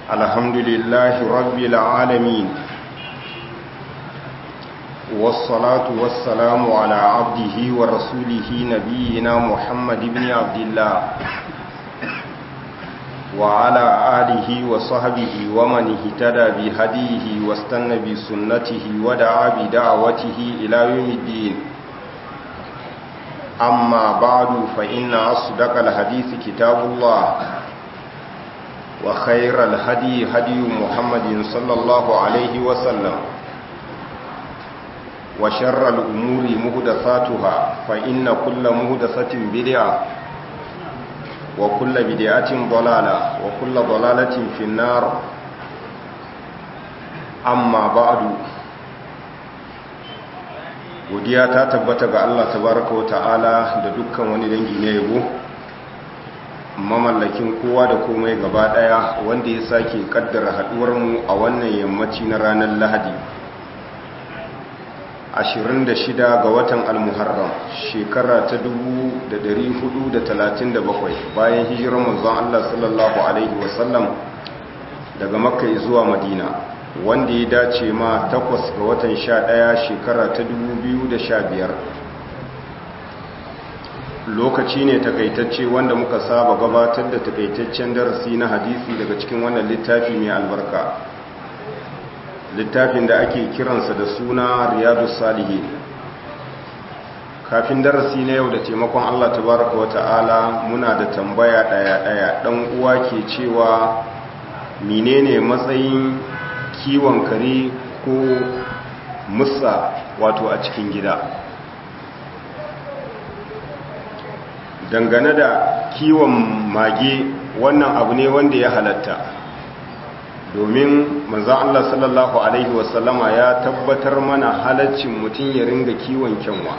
الحمد لله رب العالمين والصلاة والسلام على عبده ورسوله نبينا محمد بن عبد الله وعلى آله وصحبه ومن اهتدى بهديه واستنى بسنته ودعا بدعوته إلى يوم الدين أما بعد فإن أصدق الحديث كتاب الله وخير الهدي هدي محمد صلى الله عليه وسلم وشر الأمور مهدثاتها فإن كل مهدثة بدعة وكل بدعة ضلالة وكل ضلالة في النار أما بعد godiya ta tabbata ga Allah tabaraka wa ta'ala da dukkan wani dangi na yabo mamallakin kowa da komai gaba daya wanda ya sake kaddara haduwar mu a wannan yammaci na ranar Lahadi 26 ga watan Al-Muharram shekara ta 1437 bayan hijirar manzon Allah sallallahu alaihi wasallam daga Makka zuwa Madina wanda ya dace ma takwas ga watan sha ɗaya shekara ta biyar. lokaci ne takaitacce wanda muka saba gabatar da takaitaccen darasi na hadisi daga cikin wannan littafi mai albarka littafin da ake kiransa da suna riyadu salihi kafin darasi na yau da taimakon allah tabaraka wa ta'ala muna da tambaya ɗaya-ɗaya ɗan uwa ke cewa menene matsayin kiwon kare ko musa wato a cikin gida dangane da kiwon mage wannan abu ne wanda ya halatta domin manzan Allah sallallahu Alaihi wasallama ya tabbatar mana halaccin mutum ya ringa kiwon kyanwa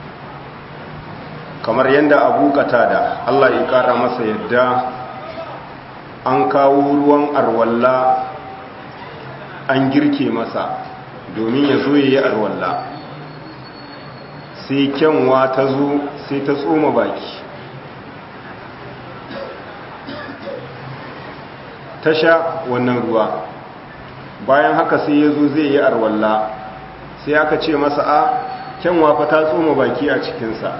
kamar yadda abu da Allah ya kara masa yadda an kawo ruwan arwalla an girke masa domin ya zo ya yi arwalla sai kyanwa ta zo sai ta tsoma baki ta sha wannan ruwa bayan haka sai ya zo zai yi arwalla sai aka ce masa a kyanwa fa ta tsoma baki a cikinsa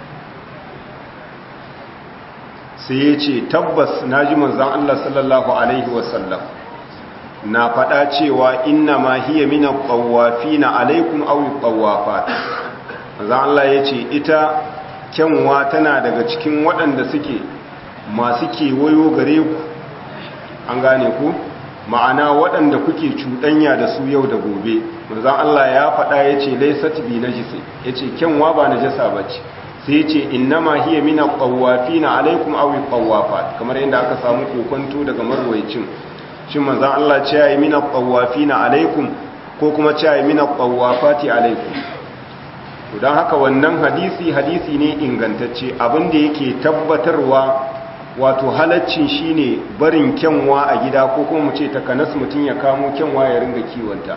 sai ya ce tabbas na ji manzan Allah sallallahu Alaihi wasallam na faɗa cewa inna ma hiya mina ƙwawafi na alaikun auyi ƙwawafa za Allah ya ce ita kyanwa tana daga cikin waɗanda suke masu kewayo gare ku an gane ku ma'ana waɗanda kuke cuɗanya da su yau da gobe manzan Allah ya faɗa ya ce laisat bi najisi ya ce kyanwa ba najasa ba ce sai ya ce inna ma hiya mina ƙwawafi na alaikun auyi ƙwawafa kamar yadda aka samu kokonto daga marwaicin shin manzan Allah ce ya yi mina ƙwawafi na alaikum ko kuma ce ya yi mina ƙwawafati alaikum don haka wannan hadisi hadisi ne ingantacce abinda yake tabbatarwa wato halaccin shine barin kyanwa a gida ko kuma mu ce takanas mutum ya kamo kyanwa ya ringa kiwonta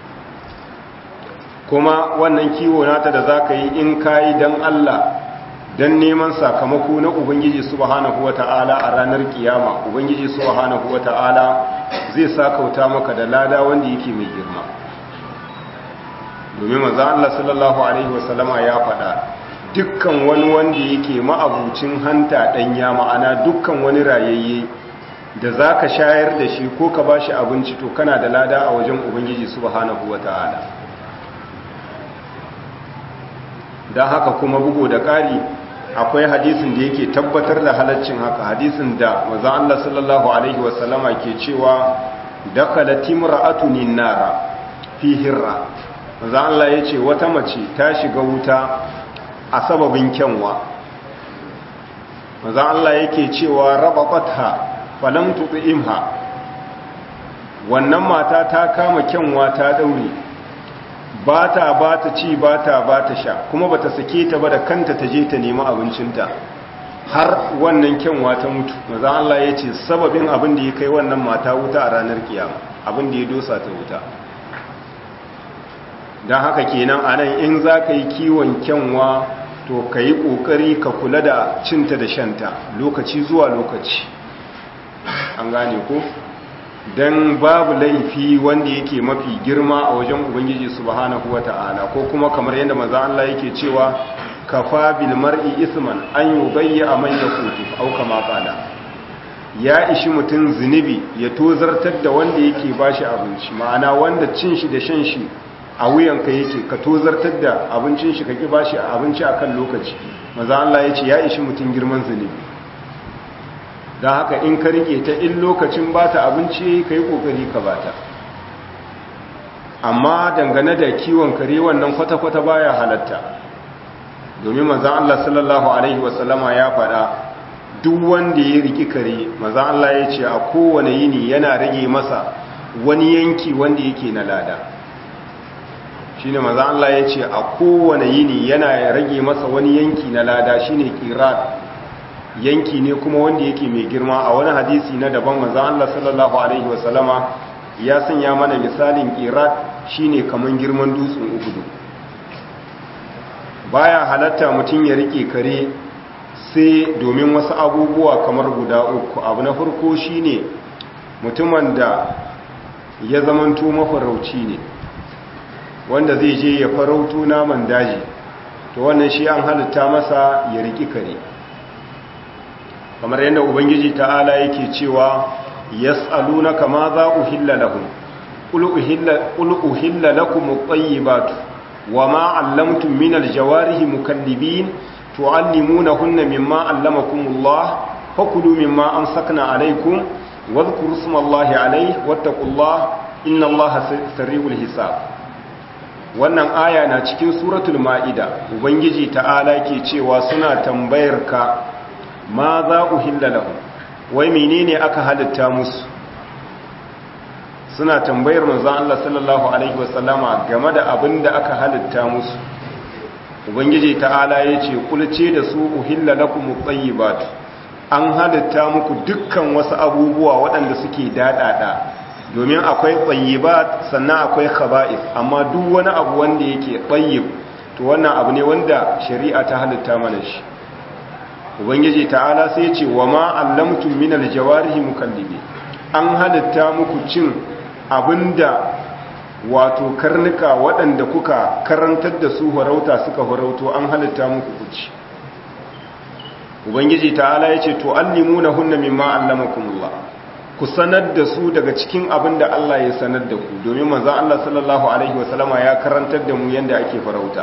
kuma wannan kiwo nata da za ka yi in kayi don Allah don neman sakamako na Ubangiji subhanahu wa ta'ala a ranar kiyama Ubangiji subhanahu wa ta'ala zai sakauta maka da lada wanda yake mai girma domin maza Allah sallallahu Alaihi wasallama ya faɗa dukkan wani wanda yake ma'abucin hanta ɗanya ma'ana dukkan wani rayayye da za ka shayar da shi ko ka ba shi abinci to kana da lada a wajen Ubangiji subhanahu wa ta'ala don haka kuma bugu da ƙari akwai hadisin da yake tabbatar da halaccin haka hadisin da maza Allah sallallahu Alaihi wasallama ke cewa dakala timra'atunin nara fi hirra maza Allah ya ce wata mace ta shiga wuta a sababin kyanwa maza Allah yake cewa rababatha falam tu'imha wannan mata ta kama kyanwa ta daure ba ta ba ta ci ba ta ba ta sha kuma ba ta sake ta ba da kanta ta je ta nemi abincinta har wannan kyanwa ta mutu maza Allah ya ce sababin abin da ya kai wannan mata wuta a ranar kiyama abin da ya dosa ta wuta don haka kenan a nan in za ka yi kiwon kyanwa to ka yi ƙoƙari ka kula da cinta da shanta lokaci zuwa lokaci an gane ko don babu laifi wanda yake mafi girma a wajen ubangiji subhanahu wata'ala ko kuma kamar yadda maza Allah yake cewa kafa bil mar'i isman an yubayya man yakutu au kama qala ya ishi mutum zunubi ya tozartar da wanda yake bashi abinci ma'ana wanda cin shi da shan shi a wuyanka yake ka tozartar da abincin shi ka ki bashi abinci akan lokaci maza Allah ya ce ya ishi mutum girman zunubi don haka in ka rike ta in lokacin ba ta abinci ka yi ƙoƙari ka ba ta amma dangane da kiwon kare wannan kwata-kwata baya halatta domin manzan Allah sallallahu Alaihi wasallama ya faɗa duk wanda ya riki kare manzan Allah ya ce a kowane yini yana rage masa wani yanki wanda yake na lada shi ne manzan Allah ya ce a kowane yini yana rage masa wani yanki na lada shi ne kirat yanki ne kuma wanda yake mai girma a wani hadisi na daban manzon Allah sallallahu alaihi wasallama ya sanya mana misalin qirat shine kaman girman dutsen Uhud baya halatta mutum ya rike kare sai domin wasu abubuwa kamar guda uku abu na farko shine mutumin da ya zamanto mafarauci ne wanda zai je ya farauto naman daji to wannan shi an halitta masa ya riki kare kamar yadda ubangiji ta'ala yake cewa yas'alunaka ma za uhilla lahum qul uhilla qul uhilla lakum at-tayyibatu wama 'allamtum min al-jawarihi mukallibin tu'allimunahunna mimma 'allamakumullah fakulu mimma amsakna 'alaykum wadhkuru ismallahi 'alayhi wattaqullaha innallaha sari'ul hisab wannan aya na cikin suratul ma'ida ubangiji ta'ala ke cewa suna tambayar ka ma za uhilla lahum wai menene aka halitta musu suna tambayar manzon Allah sallallahu alaihi wasallama game da abin da aka halitta musu ubangiji ta'ala yace kulce da su uhilla lakum at-tayyibat an halitta muku dukkan wasu abubuwa waɗanda suke dadada domin akwai tayyibat sannan akwai khaba'ith amma duk wani abu wanda yake tayyib to wannan abu ne wanda shari'a ta halitta mana shi ubangiji ta'ala sai ce wa ma allamtum min aljawarihi mukallibi an halitta muku cin abinda wato karnuka waɗanda kuka karantar da su farauta suka farauto an halitta muku kuci ubangiji ta'ala yace to allimuna hunna mimma allamakumullah ku sanar da su daga cikin abinda Allah ya sanar da ku domin manzon Allah sallallahu alaihi wasallama ya karantar da mu yanda ake farauta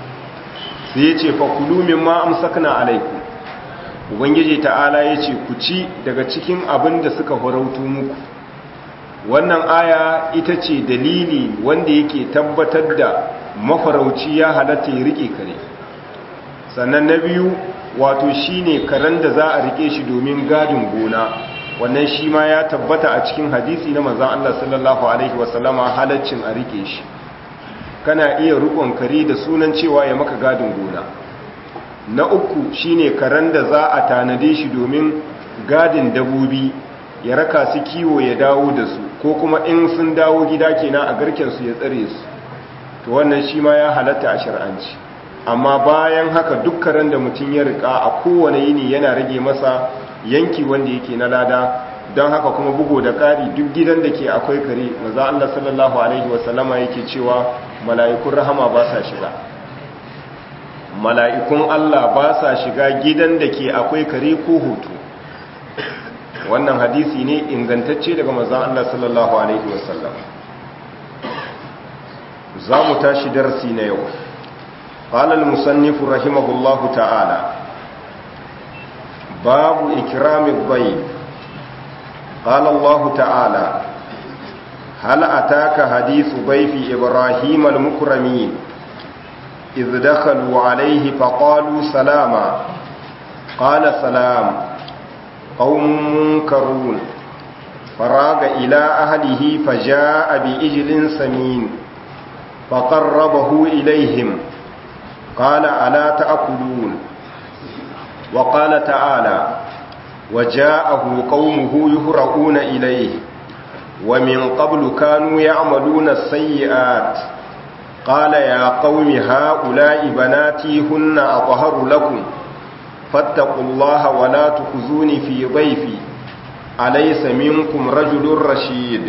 sai yace fa kulu mimma amsakna alaikum ubangiji ta'ala ya ce ku ci daga cikin abin da suka farautu muku wannan aya ita ce dalili wanda yake tabbatar da mafarauci ya halatta ya rike kare sannan na biyu wato shine karen da za a rike shi domin gadin gona wannan shi ma ya tabbata a cikin hadisi na manzon Allah sallallahu alaihi wasallama halaccin a rike shi kana iya rukon kare da sunan cewa ya maka gadin gona na uku shine karen da za a tanade shi domin gadin dabobi ya raka su kiwo ya dawo da su ko kuma in sun dawo gida kenan a garken su ya tsare su to wannan shi ma ya halatta a shar'anci amma bayan haka duk karen da mutum ya rika a kowane yini yana rage masa yanki wanda yake na lada don haka kuma bugo da ƙari duk gidan da ke akwai kare maza Allah sallallahu alaihi wasallama yake cewa mala'ikun rahama ba sa shiga mala'ikun Allah ba sa shiga gidan da ke akwai kare ko hoto wannan hadisi ne ingantacce daga mazan Allah sallallahu Alaihi wasallam za mu tashi darasi na yau ƙalal musannifu rahimahullahu ta'ala babu ikiramin bai ƙalallahu ta'ala hal ataka hadisu baifi ibrahim al-mukramin إذ دخلوا عليه فقالوا سلاما قال سلام قوم منكرون فراغ إلى أهله فجاء بإجل سمين فقربه إليهم قال ألا تأكلون وقال تعالى وجاءه قومه يهرؤون إليه ومن قبل كانوا يعملون السيئات قال يا قوم هؤلاء بناتي هن أطهر لكم فاتقوا الله ولا تخزوني في ضيفي أليس منكم رجل رشيد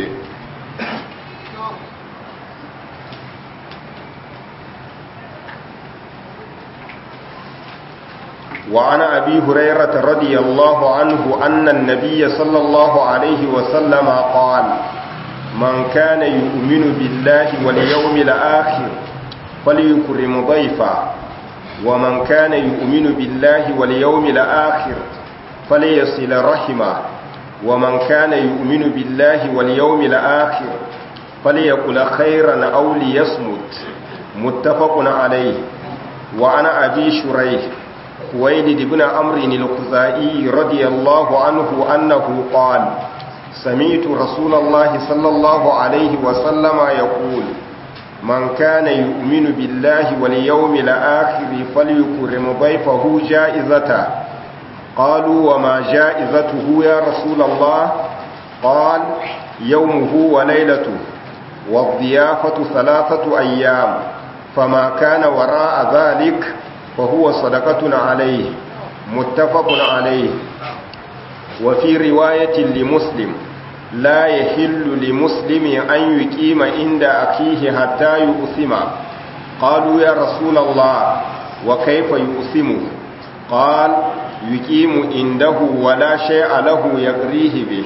وعن أبي هريرة رضي الله عنه أن النبي صلى الله عليه وسلم قال من كان يؤمن بالله واليوم الآخر فليكرم ضيفا ومن كان يؤمن بالله واليوم الآخر فليصل رحمه ومن كان يؤمن بالله واليوم الآخر فليقل خيرا أو ليصمت متفق عليه وعن أبي شريح خويلد بن عمرو الخزائي رضي الله عنه أنه قال سمعت رسول الله صلى الله عليه وسلم يقول من كان يؤمن بالله واليوم الآخر فليكرم ضيفه جائزته قالوا وما جائزته يا رسول الله قال يومه وليلته والضيافة ثلاثة أيام فما كان وراء ذلك فهو صدقة عليه متفق عليه وفي رواية لمسلم لا يحل لمسلم أن يقيم عند أخيه حتى يؤثم قالوا يا رسول الله وكيف يؤثمه قال يقيم عنده ولا شيء له يقريه به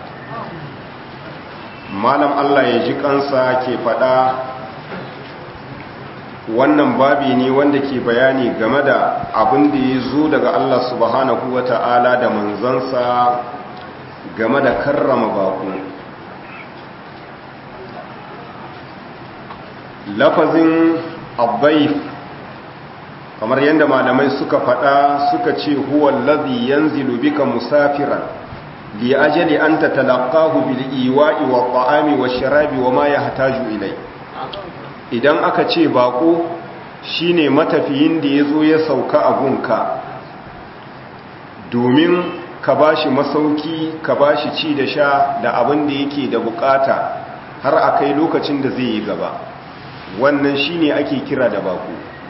malam Allah ya ji kansa ke faɗa wannan babi ne wanda ke bayani game da abin da ya zo daga Allah subhanahu wa ta'ala da manzansa game da karrama baku lafazin abbaif kamar yadda malamai suka faɗa suka ce huwa lazi yanzilu bika musafiran li ajali an tatalaqahu bil iwa'i wa ta'ami wa sharabi wa ma yahtaju ilai idan aka ce bako shine matafiyin da yazo ya sauka a gunka domin ka bashi masauki ka bashi ci da sha da abin da yake da bukata har akai lokacin da zai yi gaba wannan shine ake kira da bako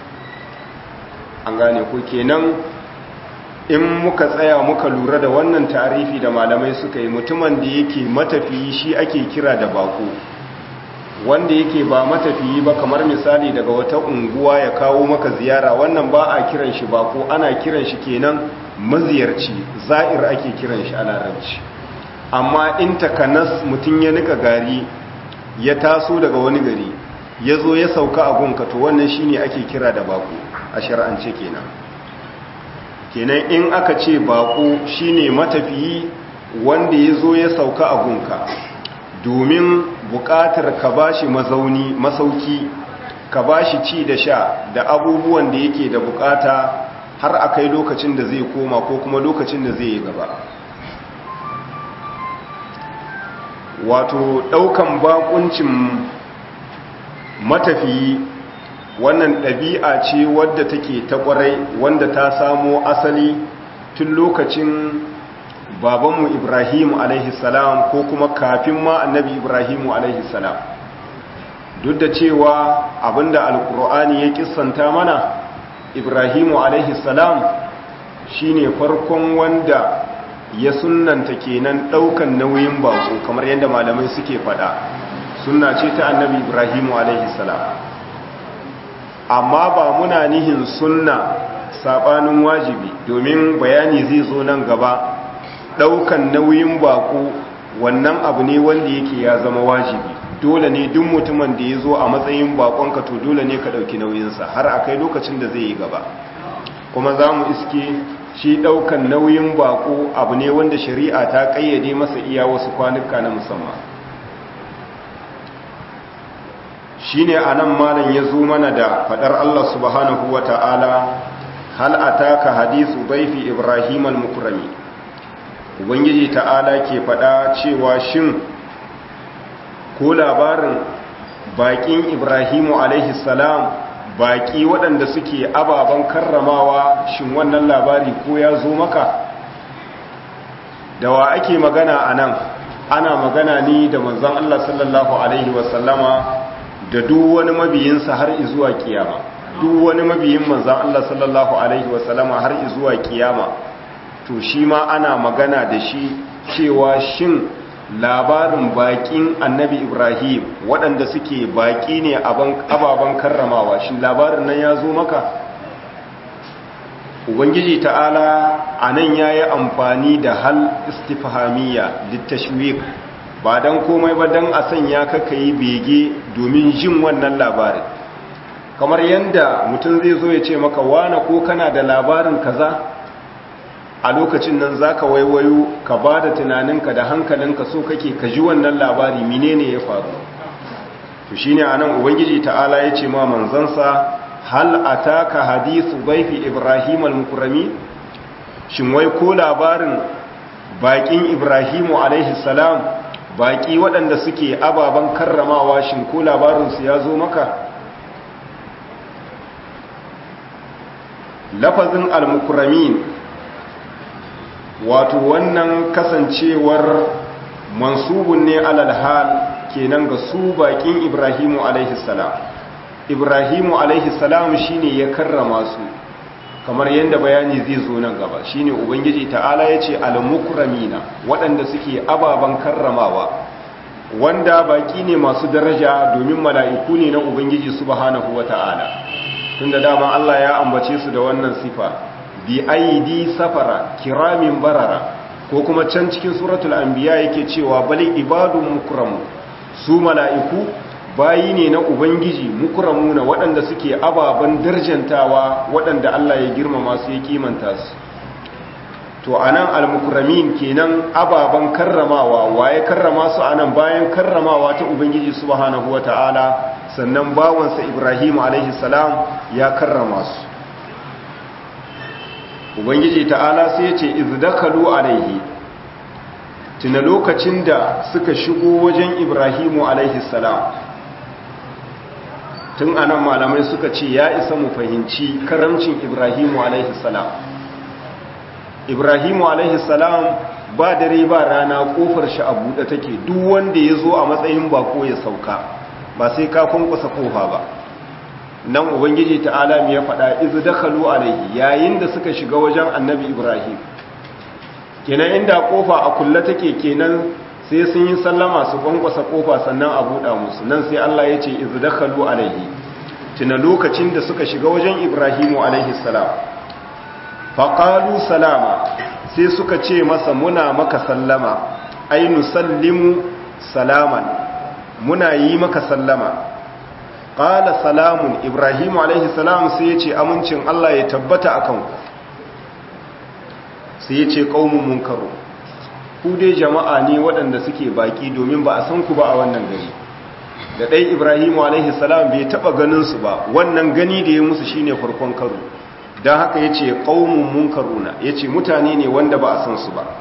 an gane ko kenan in muka tsaya muka lura da wannan tarifi da malamai suka yi mutumin da yake matafiyi shi ake kira da bako wanda yake ba matafiyi ba kamar misali daga wata unguwa ya kawo maka ziyara wannan ba a kiran shi bako ana kiran shi kenan maziyarci za'ir ake kiran shi a larabci amma in takanas mutum ya nika gari ya taso daga wani gari ya zo ya sauka a gunka to wannan shine ake kira da bako a shar'ance kenan kenan in aka ce bako shine matafiyi wanda ya zo ya sauka a gunka domin buƙatar ka bashi mazauni masauki ka bashi ci da sha da abubuwan da yake da buƙata har a kai lokacin da zai koma ko kuma lokacin da zai yi gaba wato ɗaukan bakuncin matafiyi wannan ɗabi'a ce wadda take ta ƙwarai wanda ta samo asali tun lokacin babanmu ibrahimu salam ko kuma kafin ma annabi ibrahimu salam duk da cewa abinda alkur'ani ya kissanta mana ibrahimu salam shine farkon wanda ya sunnanta kenan ɗaukan nauyin bako kamar yadda malamai suke faɗa sunna ce ta annabi ibrahimu salam amma ba muna nihin sunna sabanin wajibi domin bayani zai zo nan gaba daukan nauyin bako wannan abu ne wanda yake ya zama wajibi dole ne duk mutumin da ya zo a matsayin bakonka to dole ne ka dauki nauyinsa har a kai lokacin da zai yi gaba kuma za mu iske shi daukan nauyin bako abu ne wanda shari'a ta kayyade masa iya wasu kwanuka na musamman shi ne a nan malam ya zo mana da fadar Allah subhanahu wa ta'ala hal ataka hadisu baifi Ibrahim al-mukrami Ubangiji ta'ala ke fada cewa shin ko labarin bakin Ibrahimu alaihi salam baki waɗanda suke ababen karramawa shin wannan labari ko ya zo maka da wa ake magana a nan ana magana ni da manzon Allah sallallahu alaihi wasallama da duk wani mabiyinsa har izuwa kiyama duk wani mabiyin manzan Allah sallallahu alaihi wasallama har izuwa kiyama to shi ma ana magana da shi cewa shin labarin bakin annabi ibrahim waɗanda suke baki ne ababen karramawa shin labarin nan ya zo maka ubangiji ta'ala a nan ya yi amfani da hal istifhamiyya littashwik ba don komai ba don a sanya kaka yi bege domin jin wannan labarin kamar yadda mutum zai zo ya ce maka wane ko kana da labarin kaza a lokacin nan za ka waiwayo ka ba da tunaninka da hankalinka so kake ka ji wannan labari menene ya faru to shine anan ubangiji ta'ala ya ce ma manzansa hal ataka hadithu baifi ibrahim al-mukrami shin wai ko labarin bakin ibrahimu alaihi salam baki waɗanda suke ababen karramawa shin ko labarinsu ya zo maka lafazin al-mukramin wato wannan kasancewar mansubun ne alal hal kenan ga su bakin ibrahimu alaihi salam ibrahimu alaihi salam shine ya karrama su kamar yadda bayani zai zo nan gaba shine ubangiji ta'ala yace al-mukramina waɗanda suke ababan karramawa wanda baki ne masu daraja domin mala'iku ne na ubangiji subhanahu wata'ala tunda dama Allah ya ambace su da wannan sifa bi aidi safara kiramin barara ko kuma can cikin suratul anbiya yake cewa bali ibadun mukramu su mala'iku bayi ne na ubangiji mukramu na waɗanda suke ababen darjantawa waɗanda Allah ya girmama su ya kimanta su to anan al-mukramin kenan ababen karramawa waye karrama su anan bayan karramawa ta ubangiji subhanahu wataala sannan bawansa Ibrahim alaihi salam ya karrama su ubangiji ta'ala sai ya ce izdakalu alaihi tuna lokacin da suka shigo wajen ibrahimu alaihi salam tun anan malamai suka ce ya isa mu fahimci karamcin ibrahimu alaihi salam ibrahimu alaihi salam ba dare ba rana kofar shi a buɗe take duk wanda ya zo a matsayin bako ya sauka ba sai ka kunkusa kofa ba nan ubangiji ta'ala ya faɗa izu dakhalu alaihi yayin da suka shiga wajen annabi ibrahim kenan inda kofa a kulle take kenan sai sun yi sallama su kwankwasa kofa sannan a buɗa musu nan sai Allah ya ce izu dakhalu alaihi tuna lokacin da suka shiga wajen ibrahimu alaihi salam faqalu salama sai suka ce masa muna maka sallama ai nusallimu salaman muna yi maka sallama ƙala salamun ibrahimu alaihi salam sai ya ce amincin Allah ya tabbata a kanku sai ya ce ƙaunin munkaru ku dai jama'a ne waɗanda suke baƙi domin ba a san ku ba a wannan gari da ɗai ibrahimu alaihi salam bai taɓa ganinsu ba wannan gani da ya musu shine farkon karo don haka ya ce ƙaunin munkaru na ya ce mutane ne wanda ba a san su ba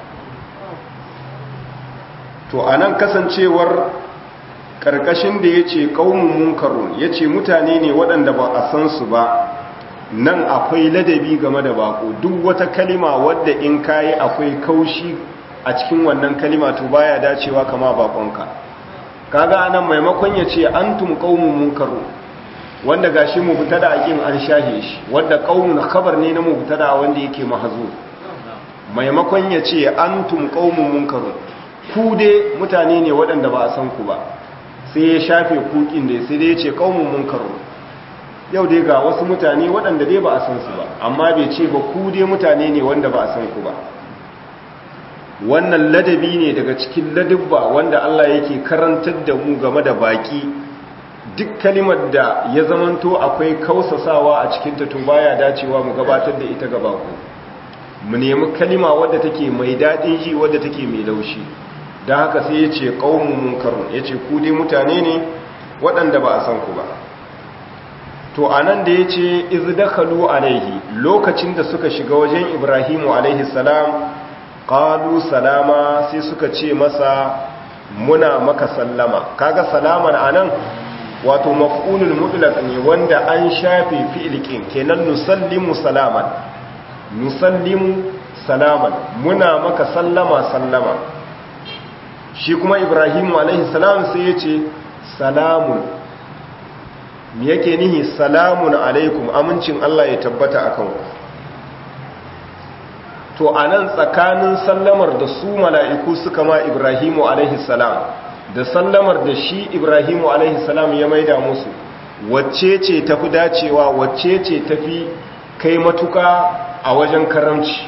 to a nan kasancewar ƙarƙashin da ya ce ƙaunin munkarun ya ce mutane ne waɗanda ba a san su ba nan akwai ladabi game da bako duk wata kalima wadda in kayi akwai kaushi a cikin wannan kalima to baya dacewa kama bakonka kaga anan maimakon ya ce antum qaumun munkarun wanda gashi mubtada aqim an shahe shi wanda qaumun khabar ne na mubtada wanda yake mahzuf maimakon ya ce antum qaumun munkarun ku dai mutane ne waɗanda ba a san ku ba sai ya shafe kukin da sai dai ya ce kaumun munkaru yau dai ga wasu mutane waɗanda dai ba a san su ba amma bai ce ba ku dai mutane ne wanda ba a san ku ba wannan ladabi ne daga cikin ladabba wanda Allah yake karantar da mu game da baki duk kalimar da ya zamanto akwai kausasawa a cikin ta to baya dacewa mu gabatar da ita gaba ku mu nemi kalima wadda take mai daɗin ji wadda take mai laushi don haka sai ya ce ƙaunin munkarun ya ce ku dai mutane ne waɗanda ba a san ku ba to a nan da ya ce izdakalu alaihi lokacin da suka shiga wajen ibrahimu alaihi salam ƙalu salama sai suka ce masa muna maka sallama kaga salaman a nan wato maf'ulul mutlaq ne wanda an shafe fi'ilkin kenan nusallimu salaman nusallimu salaman muna maka sallama sallama shi kuma ibrahimu alaihi salam sai ya ce salamun me yake nihi salamun alaikum amincin Allah ya tabbata a kanku to a nan tsakanin sallamar da su mala'iku suka ma ibrahimu alaihissalam da sallamar da shi ibrahimu alaihissalam ya maida musu wacce ce tafi dacewa wacce ce tafi kai matuka a wajen karamci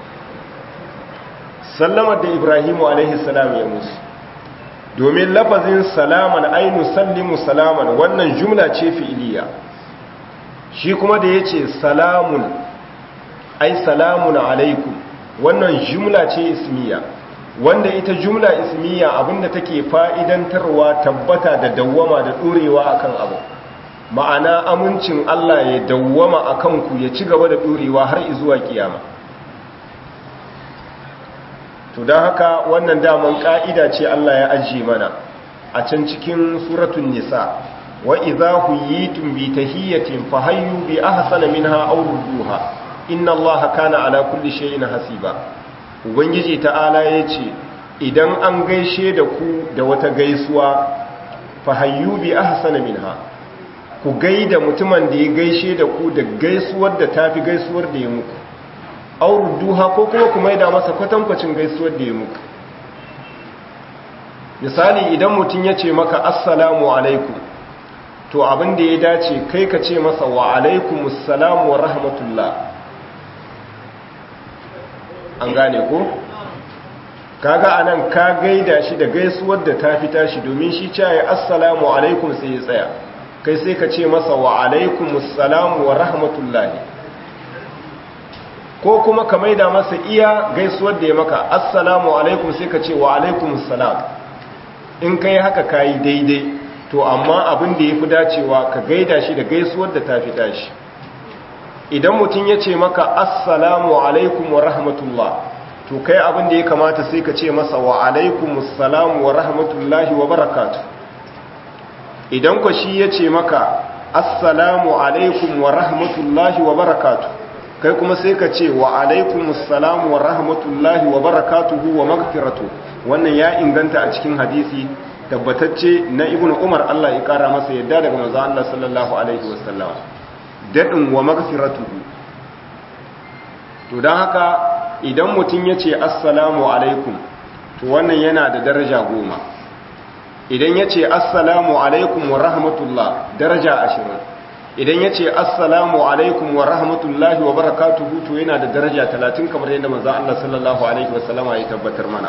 sallamar da ibrahimu alaihissalam ya musu domin lafazin salaman ainu sallimu salaman wannan jumla ce fi'iliya shi kuma da ya ce salamun ai salamun alaikum wannan jumla ce ismiya wanda ita jumla ismiya abinda take fa'idantarwa tabbata da dawwama da ɗorewa akan abu ma'ana amincin Allah ya dawwama akan ku ya ci gaba da ɗorewa har izuwa kiyama to don haka wannan daman ƙa'ida ce Allah ya ajiye mana a can cikin suratun nisa wa idza huyitum bi tahiyatin fahayyu bi ahsana minha aw rudduha inna allaha kana ala kulli shay'in hasiba ubangiji ta'ala yace idan an gaishe da ku da wata gaisuwa fahayyu bi ahsana minha ku gaida mutumin da ya gaishe da ku da gaisuwar da tafi gaisuwar da ya muku aw rudduha ko kuma ku maida masa kwatankwacin gaisuwar da ya muku misali idan mutum ya ce maka assalamu alaikum to abin da ya dace kai ka ce masa wa alaikumussalam wa rahmatullah an gane ko kaga anan ka gaida shi da gaisuwar da ta fita shi domin shi caye assalamu alaikum sai ya tsaya kai sai ka ce masa wa alaikumussalam wa rahmatullah ko kuma ka maida masa iya gaisuwar da ya maka assalamu alaikum sai ka ce wa alaikumussalam in kai haka kayi daidai to amma abin da ya fi dacewa ka gaida shi da gaisuwar da ta fi tashi idan mutum ya ce maka assalamu alaikum wa rahmatullah to kai abin da ya kamata sai ka ce masa wa alaikum assalamu wa rahmatullahi wa barakatu idan ku shi ya ce maka assalamu alaikum wa rahmatullahi wa barakatu kai kuma sai ka ce wa alaikum assalamu wa rahmatullahi wa barakatuhu wa magfiratu wannan ya inganta a cikin hadisi tabbatacce na ibn umar Allah ya kara masa yadda daga manzo Allah sallallahu alaihi wasallam dadin wa magfiratuhu to dan haka idan mutun yace assalamu alaikum to wannan yana da daraja goma idan yace assalamu alaikum wa rahmatullah daraja ashirin idan yace assalamu alaikum wa rahmatullahi wa barakatuhu to yana da daraja 30 kamar yadda manzo Allah sallallahu alaihi wasallama ya tabbatar mana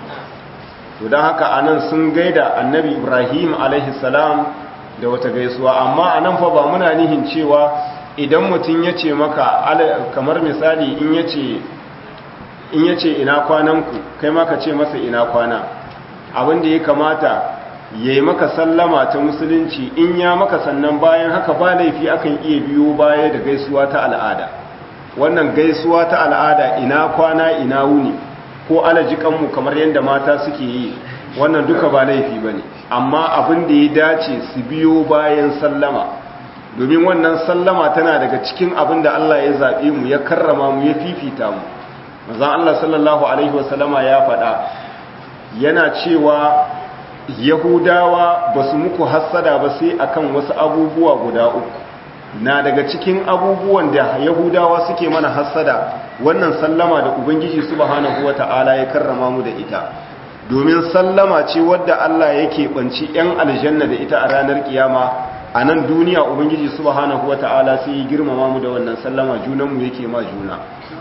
to don haka anan sun gaida annabi ibrahim salam da wata gaisuwa amma anan fa ba muna nihin cewa idan mutum ya ce maka kamar misali in ya ce in ya ce ina kwananku kai maka ce masa ina kwana abinda ya kamata ya yi maka sallama ta musulunci in ya maka sannan bayan haka ba laifi akan iya biyo baya da gaisuwa ta al'ada wannan gaisuwa ta al'ada ina kwana ina wuni ko alajikanmu kamar yadda mata suke yi wannan duka ba laifi ba ne amma abin da ya dace su biyo bayan sallama domin wannan sallama tana daga cikin abin da Allah ya zaɓe mu ya karrama mu ya fifita mu mazan Allah sallallahu Alaihi wasallama ya faɗa yana cewa yahudawa ba su muku hassada ba sai akan wasu abubuwa guda uku na daga cikin abubuwan da yahudawa suke mana hassada wannan sallama da ubangiji subhanahu wata'ala ya karrama mu da ita domin sallama ce wadda Allah yake banci yan aljanna da ita a ranar kiyama a nan duniya ubangiji subhanahu wata'ala sai ya girmama mu da wannan sallama junan mu yake ma juna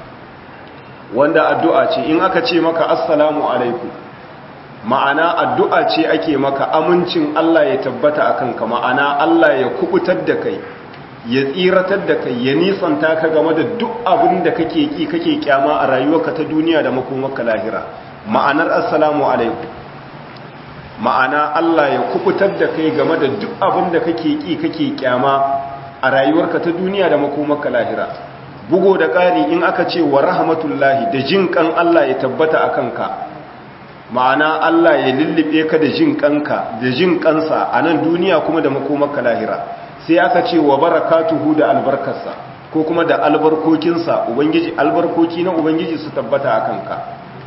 wanda addu'a ce in aka ce maka assalamu alaikum ma'ana addu'a ce ake maka amincin Allah ya tabbata akan ka ma'ana Allah ya kubutar da kai ya tsiratar da kai ya nisanta ka game da duk abin da kake ki kake kyama a rayuwarka ta duniya da makomarka lahira ma'anar assalamu alaikum ma'ana Allah ya kubutar da kai game da duk abin da kake ki kake kyama a rayuwarka ta duniya da makomarka lahira bugo da ƙari in aka ce wa rahmatullahi da jin kan Allah ya tabbata a kanka ma'ana Allah ya lullube ka da jin kanka da jin kansa a nan duniya kuma da makomarka lahira sai aka ce wa barakatuhu da albarkarsa ko kuma da albarkokinsa ubangiji albarkoki na ubangiji su tabbata a kanka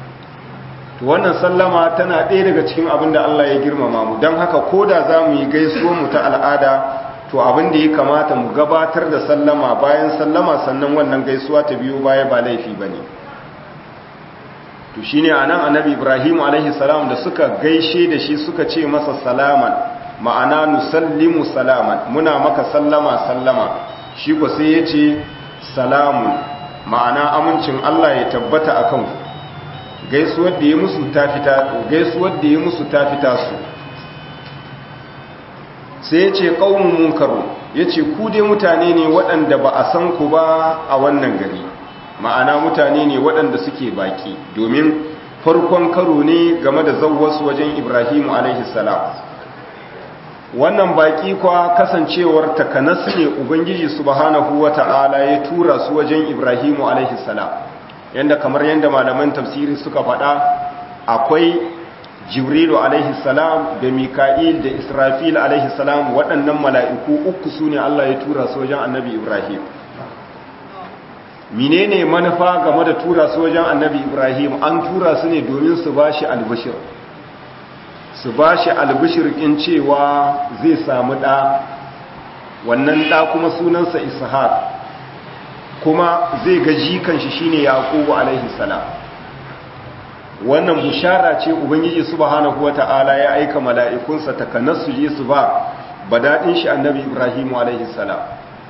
to wannan sallama tana ɗaya daga cikin abin da Allah ya girmama mu don haka ko da za mu yi gaisuwar mu ta al'ada to abin da ya kamata mu gabatar da sallama bayan sallama sannan wannan gaisuwa ta biyo baya ba laifi ba ne to shine anan annabi ibrahim alaihi salam da suka gaishe da shi suka ce masa salaman ma'ana nusallimu salaman muna maka sallama sallama shi ko sai ya ce salamun ma'ana amincin Allah ya tabbata akan ku gaisuwar da ya musu ta fita gaisuwar da ya musu ta fita su sai ya ce qaumun munkaru yace ku dai mutane ne waɗanda ba a san ku ba a wannan gari ma'ana mutane ne waɗanda suke baki domin farkon karo ne game da zawwasu wajen Ibrahimu alaihi salam wannan baki kwa kasancewar takanas ne ubangiji subhanahu wata'ala ya tura su wajen Ibrahimu alaihi salam yanda kamar yanda malaman tafsiri suka faɗa akwai Jibrilu alaihi salam da Mika'il da Israfil alaihi salam waɗannan mala'iku uku su ne Allah ya tura su wajen Annabi Ibrahim menene manufa game da tura su wajen Annabi Ibrahim an tura su ne domin su bashi albashir su bashi albashir in cewa zai samu ɗa wannan ɗa kuma sunansa Ishaq kuma zai ga jikan shi shine Yaqubu alaihi salam wannan bushara ce ubangiji subhanahu wata'ala ya aika mala'ikunsa takanas su je su ba badadin shi annabi ibrahimu alaihi salam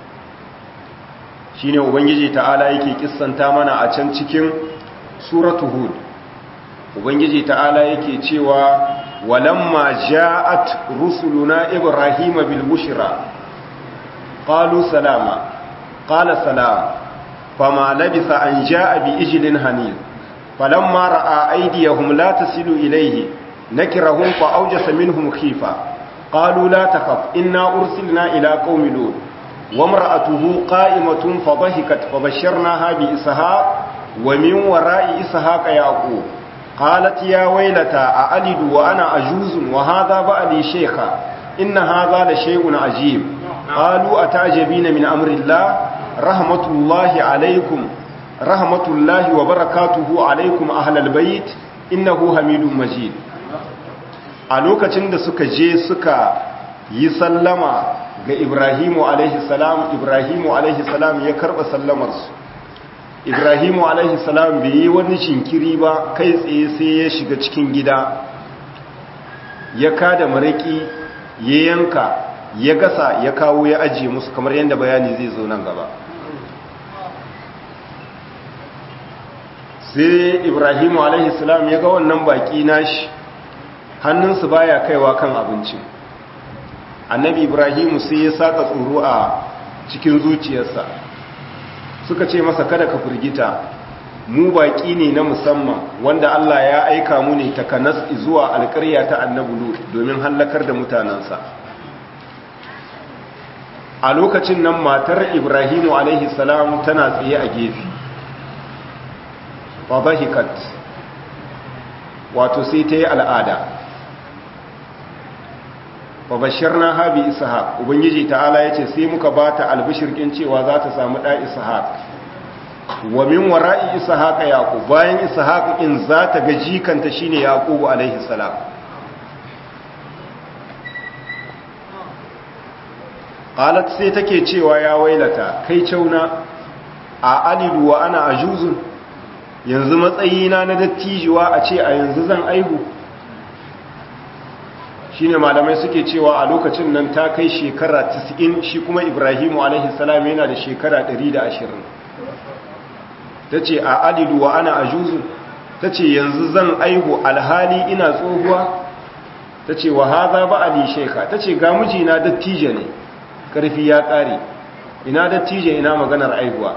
shine ubangiji ta'ala yake kissanta mana a can cikin suratu hud ubangiji ta'ala yake cewa walamma ja'at rusuluna ibrahima bil bushra qalu salama qala salam fama labisa an ja'a bi ijlin hanil فلما رأى أيديهم لا تصل إليه نكرهم فأوجس منهم خيفة قالوا لا تخف إنا أرسلنا إلى قوم لوط وامرأته قائمة فضحكت فبشرناها بإسحاق ومن وراء إسحاق يعقوب قالت يا ويلتى أألد وأنا أجوز وهذا بألي شيخا إن هذا لشيء عجيب قالوا أتعجبين من أمر الله رحمة الله عليكم rahmatullahi wa barakatuhu alaikum ahlal bait innahu hamidum majid a lokacin da suka je suka yi sallama ga Ibrahimu alaihi salam Ibrahimu alaihi salam ya karba sallamar su Ibrahimu alaihi salam bai yi wani shinkiri ba kai tsaye sai ya shiga cikin gida ya kada maraki ya yanka ya gasa ya kawo ya ajiye musu kamar yadda bayani zai zo nan gaba sai ibrahimu alaihissalam ya ga wannan baki nashi hannunsu baya kaiwa kan abinci annabi ibrahimu sai ya saka tsoro a cikin zuciyarsa suka ce masa kada ka firgita mu baki ne na musamman wanda Allah ya aika mu ne takanas zuwa alƙarya ta annabi lut domin hallakar da mutanansa a lokacin nan matar ibrahimu alaihissalam tana tsaye a gefe fadahikat wato sai ta yi al'ada fabashirna habi ishaq ubangiji ta'ala ya ce sai muka ba ta albishirkin cewa za ta samu ɗa ishaq wa min wara'i ishaq yaqub bayan ishaq in za ta ga jikanta shine yaqub alaihi salam qalat sai take cewa ya wailata kai cauna a alidu wa ana ajuzun yanzu matsayina na dattijuwa a ce a yanzu zan aihu shi ne malamai suke cewa a lokacin nan ta kai shekara 90 shi kuma ibrahimu alaihissalam yana da shekara 120 ta ce a alidu wa ana ajuzu ta ce yanzu zan aihu alhali ina tsohuwa ta ce wa haza ba ali sheka ta ce ga mijina dattije ne ƙarfi ya ƙare ina dattije ina maganar aihuwa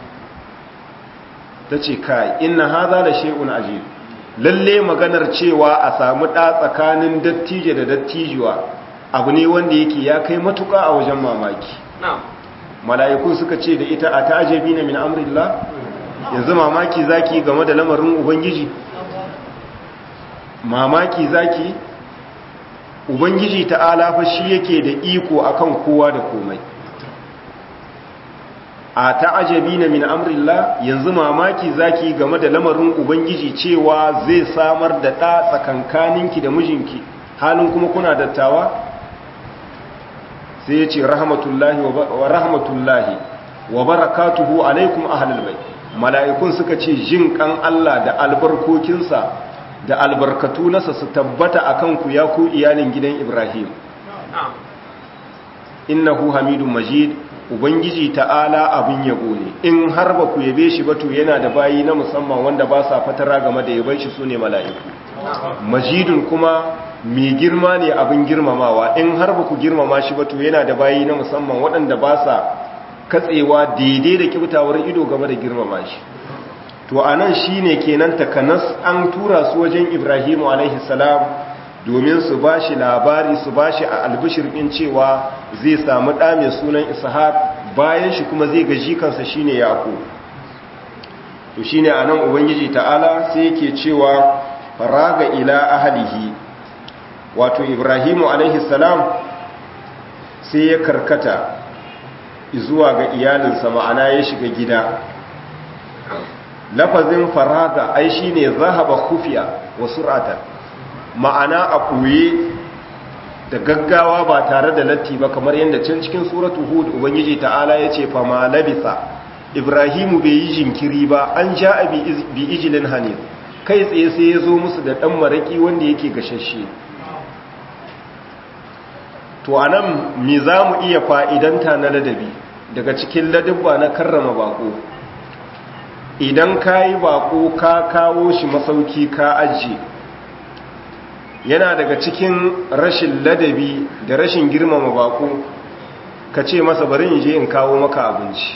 ta ce kai inna haza da shay'un ajib lalle maganar cewa a samu ɗa tsakanin dattije da dattijuwa abu ne wanda yake ya kai matuka a wajen mamaki mala'iku suka ce da ita a ta'ajabi na min amrillah yanzu mamaki zaki game da lamarin ubangiji mamaki zaki ubangiji ta'ala fa shi yake da iko akan kowa da komai a ta'ajabi na min amrillah yanzu mamaki zaki game da lamarin ubangiji cewa zai samar da ɗa tsakankaninki da mijinki halin kuma kuna dattawa sai ya ce rahmatullahi wa rahmatullahi wa barakatuhu alaikum ahlul bait mala'ikun suka ce jin kan Allah da albarkokinsa da albarkatu nasa su tabbata akan ku ya ku iyalin gidan Ibrahim innahu hamidun majid ubangiji ta'ala abin yabo ne in har ba ku yabe shi ba to yana da bayi na musamman wanda ba sa fatara game da yaban shi sune mala'iku majidun kuma mai girma ne abin girmamawa in har ba ku girmama shi ba to yana da bayi na musamman waɗanda ba sa katsewa daidai da kyautawar ido game da girmama shi to anan shine kenan takanas an tura su wajen Ibrahimu alaihi salam domin su ba shi labari su ba shi a albishir ɗin cewa zai samu ɗa mai sunan ishaq bayan shi kuma zai gaji kansa shi ne yaƙo to shi ne a nan ubangiji ta'ala sai yake cewa faraga ila ahalihi wato ibrahimu salam sai ya karkata zuwa ga iyalinsa ma'ana ya shiga gida lafazin faraga ai shi ne zahaba kufiya wa sur'atan ma'ana a ɓoye da gaggawa ba tare da latti ba kamar yadda can cikin suratu hud ubangiji ta'ala ya ce fama labisa ibrahimu bai yi jinkiri ba an ja a bi ijilin hanif kai tsaye sai ya zo musu da ɗan maraƙi wanda yake gashashe to a nan me za mu iya fa'idanta na ladabi daga cikin ladabba na karrama bako idan ka yi bako ka kawo shi masauki ka ajiye yana daga cikin rashin ladabi da rashin girmama bako ka ce masa bari in je in kawo maka abinci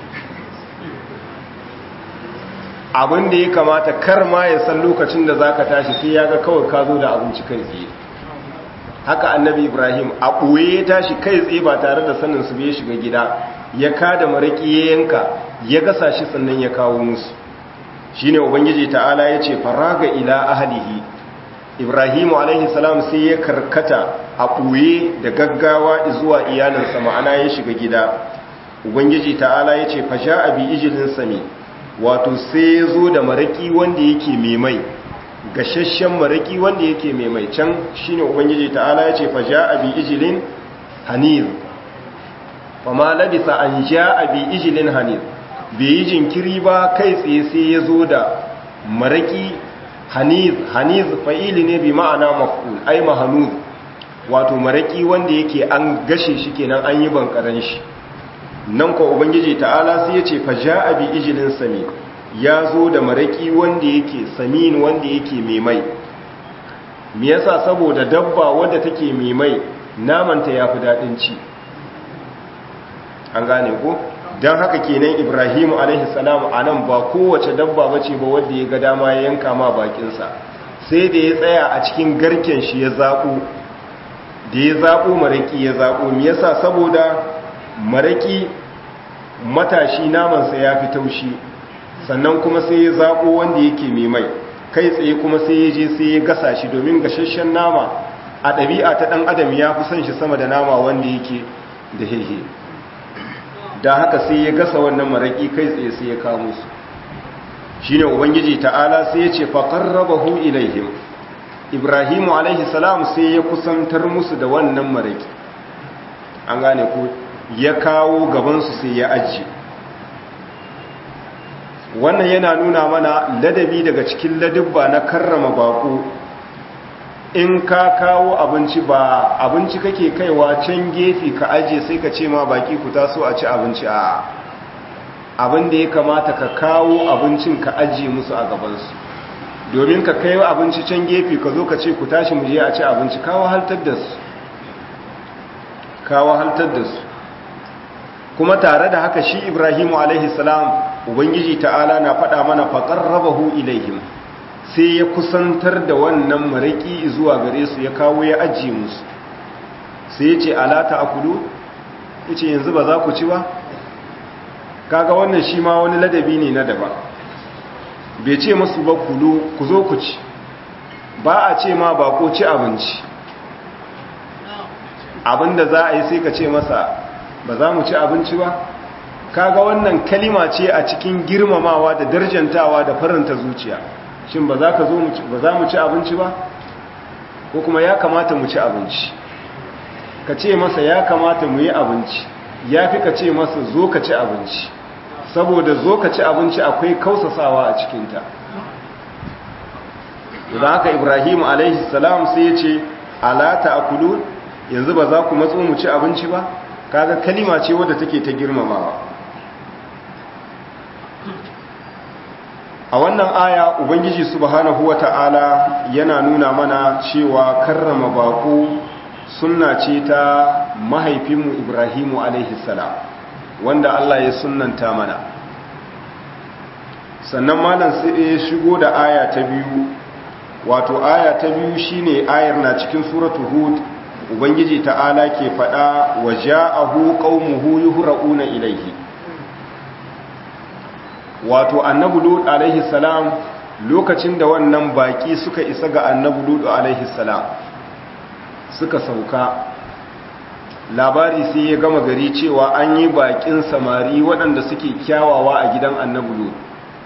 abin da ya kamata kar ma ya san lokacin da za ka tashi sai ya ga kawai ka zo da abinci kai tsaye haka annabi ibrahim a ɓoye ya tashi kai tsaye ba tare da sanin su bai shiga gida ya kada maraƙi ya yanka ya gasa shi sannan ya kawo musu shine ubangiji ta'ala ya ce faraga ila ahlihi ibrahimu alaihi salam sai ya karkata a ɓoye da gaggawa zuwa iyalinsa ma'ana ya shiga gida ubangiji ta'ala ya ce fasha abi ijilin sami wato sai ya zo da maraki wanda yake mai gashashen maraki wanda yake mai can shine ubangiji ta'ala ya ce fasha abi ijilin hanir fama labisa an sha abi ijilin hanir bai yi jinkiri ba kai tsaye sai ya zo da maraki haniz haniz fa'ili ne bi ma'ana maf'ul ai mahanuz wato maraki wanda yake an gashe shi kenan an yi bankaran shi nan ko ubangiji ta'ala sai yace fa ja'a bi ijlin sami ya zo da maraki wanda yake samin wanda yake mai mai me yasa saboda dabba wanda take mai mai naman ta yafi dadin ci an gane ko don haka kenan ibrahimu alaihi salam a nan ba kowace dabba bace ba wadda ya ga dama ya yanka ma bakinsa sai da ya tsaya a cikin garken shi ya zaɓo da ya zaɓo maraƙi ya zaɓo me yasa saboda maraƙi matashi namansa ya fi taushi sannan kuma sai ya zaɓo wanda yake mai mai kai tsaye kuma sai ya je sai ya gasa shi domin gashashen nama a ɗabi'a ta ɗan adam ya fi son shi sama da nama wanda yake da hehe da haka sai ya gasa wannan maraƙi kai tsaye sai ya kamo su shi ne ubangiji ta'ala sai ya ce faƙarrabahu ilaihim ibrahimu alaihi salam sai ya kusantar musu da wannan maraƙi an gane ku ya kawo gabansu sai ya ajiye wannan yana nuna mana ladabi daga cikin ladabba na karrama baƙo in ka kawo abinci ba abinci kake kaiwa can gefe ka aje sai ka ce ma baki ku taso a ci abinci a abin da ya kamata ka kawo abincin ka aje musu a gabansu domin ka kai abinci can gefe ka zo ka ce ku tashi mu je a ci abinci kawo haltar da su kawo haltar da su kuma tare da haka shi ibrahimu alaihi salam ubangiji ta'ala na faɗa mana faƙarrabahu ilaihim sai ya kusantar da wannan maraki zuwa gare su ya kawo ya ajiye musu sai ya ce alata a kudu ya ce yanzu ba za ku ci ba kaga wannan shi ma wani ladabi ne na daba bai ce masu ba kulu ku zo ku ci ba a ce ma ba ko ci abinci abinda za a yi sai ka ce masa ba za mu ci abinci ba kaga wannan kalima ce a cikin girmamawa da darjantawa da faranta zuciya shin ba za ka zo ba za mu ci abinci ba ko kuma ya kamata mu ci abinci ka ce masa ya kamata mu yi abinci ya fi ka ce masa zo ka ci abinci saboda zo ka ci abinci akwai kausasawa a cikinta da haka ibrahim alaihi salam sai ya ce alata akulu yanzu ba za ku matso mu ci abinci ba kaga kalima ce wadda take ta girmamawa a wannan aya ubangiji subhanahu wata'ala yana nuna mana cewa karrama bako sunna ce ta mahaifinmu ibrahimu alaihi salam wanda Allah ya sunnanta mana sannan malam sai ya shigo da aya ta biyu wato aya ta biyu shine ayar na cikin suratu hud ubangiji ta'ala ke fada wa ja'ahu qaumuhu yuhra'una ilayhi wato annabi lut alaihi salam lokacin da wannan baki suka isa ga annabi lut alaihi salam suka sauka labari sai ya gama gari cewa an yi bakin samari waɗanda suke kyawawa a gidan annabi lut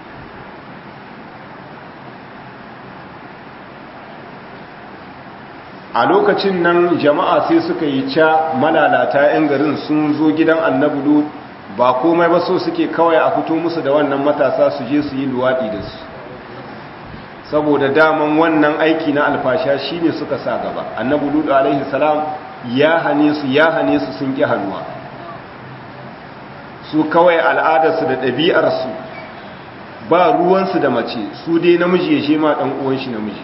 a lokacin nan jama'a sai suka yi ca malalata 'yan garin sun zo gidan annabi lut ba komai ba so suke kawai a fito musu da wannan matasa su je su yi luwaɗi da su saboda daman wannan aiki na alfasha shine suka sa gaba annabi lut alaihi salam ya hane su ya hane su sun ki hannuwa su kawai al'adarsu da ɗabi'arsu ba ruwansu da mace su dai namiji ya shema ɗan uwan shi namiji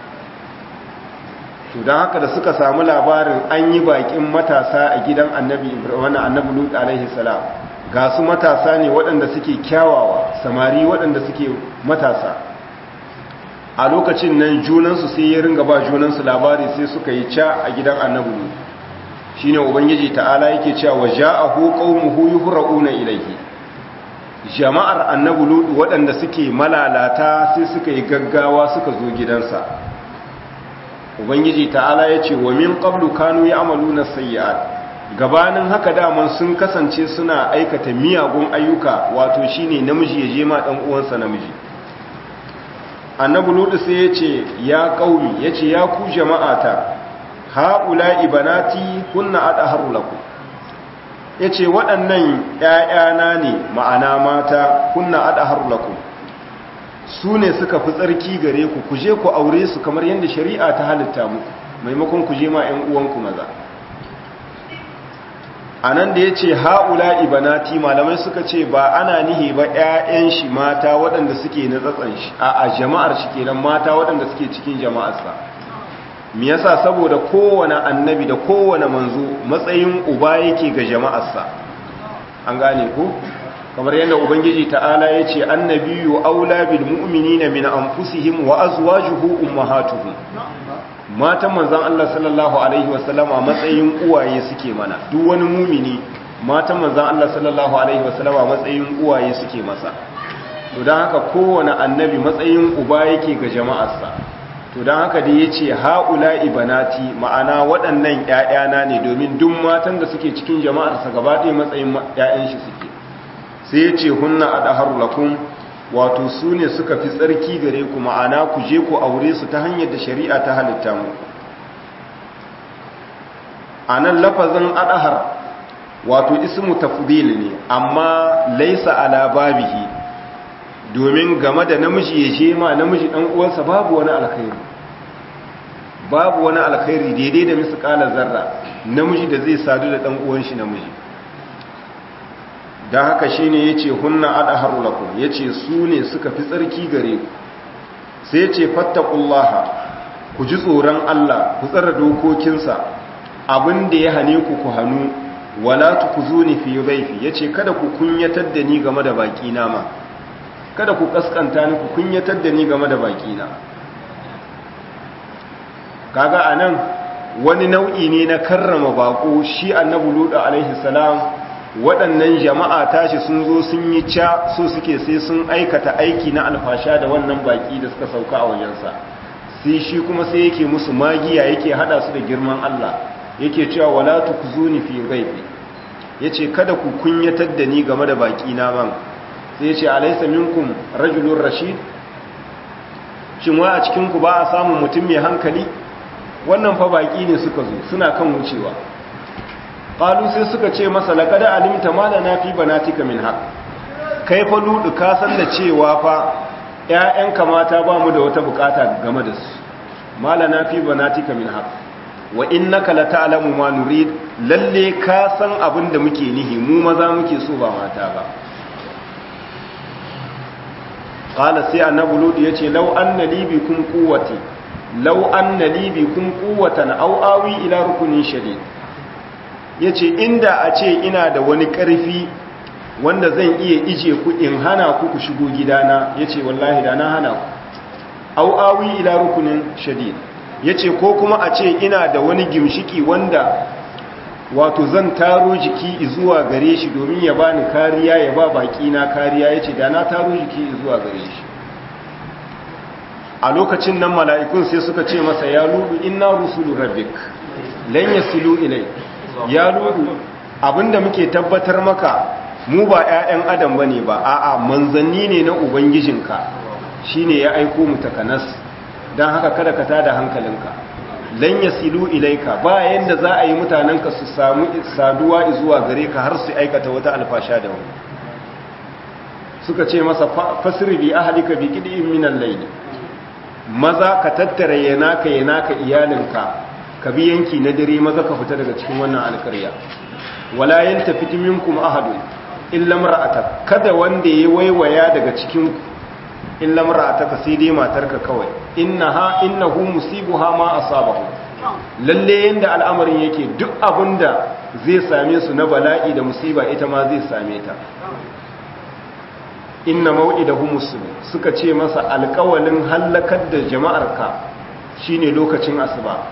to don haka da suka samu labarin an yi bakin matasa a gidan annabi wani annabi lut alaihi salam ga su matasa ne waɗanda suke kyawawa samari waɗanda suke matasa a lokacin nan junansu sai ya ringa ba junansu labari sai suka yi ca a gidan annabi lut shine ubangiji ta'ala yake cewa wa ja'ahu qaumuhu yuhra'una ilayhi jama'ar annabi lut waɗanda suke malalata sai suka yi gaggawa suka zo gidansa ubangiji ta'ala ya ce wa min qablu kanu ya'maluna sayyi'at gabanin haka daman sun kasance suna aikata miyagun ayyuka wato shine namiji ya je ma dan uwansa namiji annabi lutu sai ya ce ya qaumi yace ya ku jama'ata haula ibanati kunna adharu lakum yace waɗannan ƴaƴana ne ma'ana mata kunna adharu lakum su ne suka fi tsarki gare ku ku je ku aure su kamar yadda shari'a ta halitta muku maimakon ku je ma 'yan uwanku maza a nan da ya ce ha'ula ibanati malamai suka ce ba ana nihi ba 'ya'yan shi mata waɗanda suke na tsatsan shi a jama'ar shi kenan mata waɗanda suke cikin jama'arsa me yasa saboda kowane annabi da kowane manzo matsayin uba yake ga jama'arsa an gane ku kamar yadda ubangiji ta'ala ya ce annabiyu aula bil mu'minina min anfusihim wa azwajuhu ummahatuhum matan manzon Allah sallallahu alaihi wasallama matsayin uwaye suke mana duk wani mumini matan manzon Allah sallallahu alaihi wasallama matsayin uwaye suke masa to dan haka kowane annabi matsayin uba yake ga jama'arsa to dan haka da yace haula ibanati ma'ana waɗannan ƴaƴana ne domin duk matan da suke cikin jama'arsa gaba ɗaya matsayin ƴaƴan shi suke sai ya ce hunna a ɗahar lakun wato su ne suka fi tsarki gare ku ma'ana ku je ku aure su ta hanyar da shari'a ta halitta mu a nan lafazin aɗahar wato ismu tafdil ne amma laisa ala babihi domin game da namiji ya je ma namiji ɗan uwansa babu wani alkhairi babu wani alkhairi daidai da misƙalar zarra namiji da zai sadu da ɗan uwan shi namiji don haka shi ne ya ce hunna adaharu lakum ya ce su ne suka fi tsarki gare ku sai ya ce fattakullaha ku ji tsoron Allah ku tsara dokokinsa abin da ya hane ku ku hannu wala ku zo ni fi baifi ya ce kada ku kunyatar da ni game da baki na ma kada ku kaskanta ni ku kunyatar da ni game da baki na kaga anan wani nau'i ne na karrama bako shi annabi ludu alaihi salam waɗannan jama'a tashi sun zo sun yi ca so suke sai sun aikata aiki na alfasha da wannan baki da suka sauka a wajensa sai shi kuma sai yake musu magiya yake hada su da girman Allah yake cewa wala tukzuni fi ghaibi yace kada ku kunyatar da ni game da baki na man sai yace alaysa minkum rajulun rashid shin wa a cikin ku ba a samu mutum mai hankali wannan fa baki ne suka zo suna kan wucewa qalu sai suka ce masa laqad alimta ma lana fi banatika min haq kai fa ludu ka san da cewa fa ƴaƴanka mata ba mu da wata bukata game da su malana fi banatika min haq wa innaka la ta'lamu ma nurid lalle ka san abin da muke nihi mu maza muke so ba mata ba qala sai annabi ludu yace law anna li bikum quwwati law anna li bikum quwwatan aw awi ila rukunin shadid yace inda a ce ina da wani karfi wanda zan iya ije ku in hana ku ku shigo gidana yace wallahi da na hana ku aw awi ila rukunin shadid yace ko kuma a ce ina da wani gimshiki wanda wato zan taro jiki zuwa gare shi domin ya bani kariya ya ba baki na kariya yace da na taro jiki zuwa gare shi a lokacin nan mala'ikun sai suka ce masa ya ludu inna rusulu rabbik lan yasilu ilai ya ludu abinda muke tabbatar maka mu ba 'ya'yan adam bane ba a'a manzanni ne na ubangijinka shine ya aiko mu takanas dan haka kada ka tada hankalinka lan yasilu ilaika ba yanda za a yi mutanenka su samu saduwa zuwa gare ka har su aikata wata alfasha da wani suka ce masa fasiri bi ahlika bi qid'in min al-layl maza ka tattara yanaka yanaka iyalinka ka bi yanki na dare maza ka fita daga cikin wannan alƙarya wala yantafit minkum ahadun illa mar'atak kada wanda ya waiwaya daga cikin illa mar'ataka sai dai matarka kawai innaha innahu musibuha ma asabahu lalle yanda al'amarin yake duk abinda zai same su na bala'i da musiba ita ma zai same ta inna maw'idahu muslim suka ce masa alƙawalin halakar da jama'arka shine lokacin asuba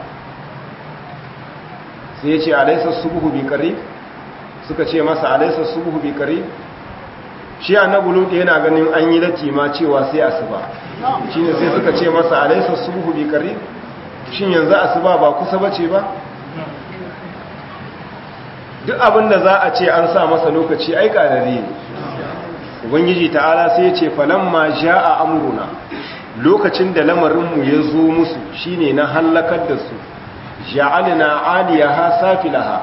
sai ya ce alaysa subhu bi qarib suka ce masa alaysa subhu bi qarib shi annabi lut yana ganin an yi lati ma cewa sai asuba shine sai suka ce masa alaysa subhu bi qarib shin yanzu asuba ba kusa bace ba duk abinda za a ce an sa masa lokaci ai karare ne ubangiji ta'ala sai ya ce falamma jaa amruna lokacin da lamarin mu ya zo musu shine na halakar da su ja'alna 'aliyaha safilaha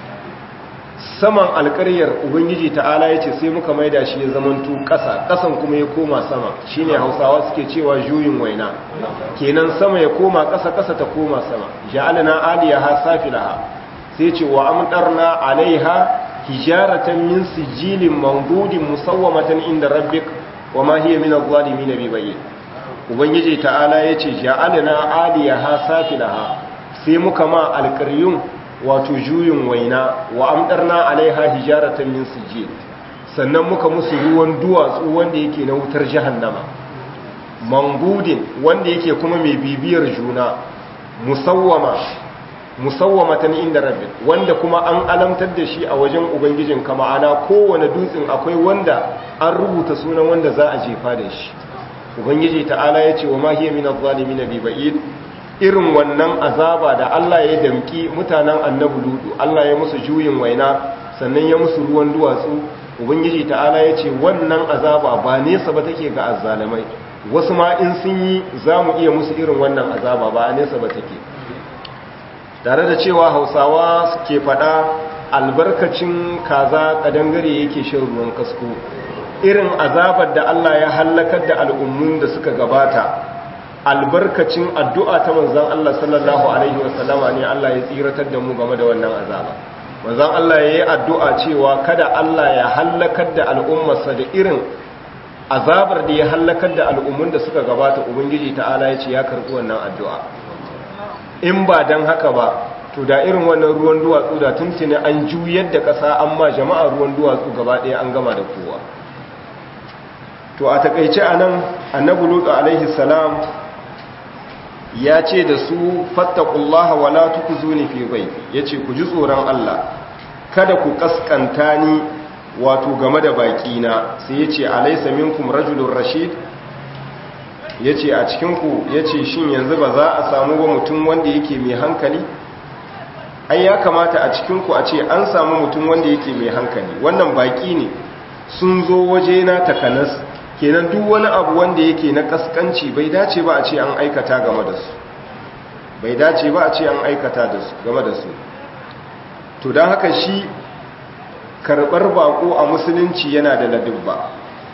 saman alƙaryar ubangiji ta'ala ya ce sai muka maida shi ya zamanto ƙasa ƙasan kuma ya koma sama shine hausawa suke cewa juyin waina kenan sama ya koma ƙasa ƙasa ta koma sama ja'alna 'aliyaha safilaha sai ce wa amtarna 'alaiha hijaratan min sijilin mandudin musawwamatan inda rabbik wa ma hiya min adh-dhalimin bibayyin ubangiji ta'ala ya ce ja'alna 'aliyaha safilaha sai muka ma alƙaryun wato juyin waina wa amdarna alaiha hijaratan min sijil sannan muka musu ruwan duwatsu wanda yake na wutar jahannama mangudin wanda yake kuma mai bibiyar juna musawwama musawwamatan inda rabbik wanda kuma an alamtar da shi a wajen ubangijin ka ma'ana kowane dutsen akwai wanda an rubuta sunan wanda za a jefa da shi ubangiji ta'ala ya ce wa ma hiya min adh-dhalimin bi ba'id irin wannan azaba da Allah ya damki mutanen annabi ludu Allah ya musu juyin waina sannan ya musu ruwan duwatsu ubangiji ta'ala ya ce wannan azaba ba nesa ba take ga azzalamai wasu ma in sun yi za mu iya musu irin wannan azaba ba a nesa ba take tare da cewa hausawa suke faɗa albarkacin kaza kadangare yake shan ruwan kasko irin azabar da Allah ya hallakar da al'ummun da suka gabata albarkacin addu'a ta manzan Allah sallallahu Alaihi wasallama ne Allah ya tsiratar da mu game da wannan azaba. manzan Allah ya yi addu'a cewa kada Allah ya hallakar da al'ummarsa da irin azabar da ya hallakar da al'ummun da suka gabata Ubangiji ta'ala ya ce ya karɓi wannan addu'a. In ba don haka ba, to da irin wannan ruwan duwatsu da tuntuni an juyar da ƙasa an ma jama'a ruwan duwatsu gaba ɗaya an gama da kowa. To a taƙaice a nan, annabi Lutu alaihi salam ya ce da su fattakullaha wala tukuzuni fi baifi yace ku ji tsoron Allah kada ku kaskanta ni wato game da baki na sai yace alaysa minkum rajulun rashid yace a cikin ku yace shin yanzu ba za a samu ba mutum wanda yake mai hankali ai ya kamata a cikin ku a ce an samu mutum wanda yake mai hankali wannan baki ne sun zo waje na takanas kenan duk wani abu wanda yake na kaskanci bai dace ba a ce an aikata game da su bai dace ba a ce an aikata da su game da su to don haka shi karɓar bako a musulunci yana da ladubba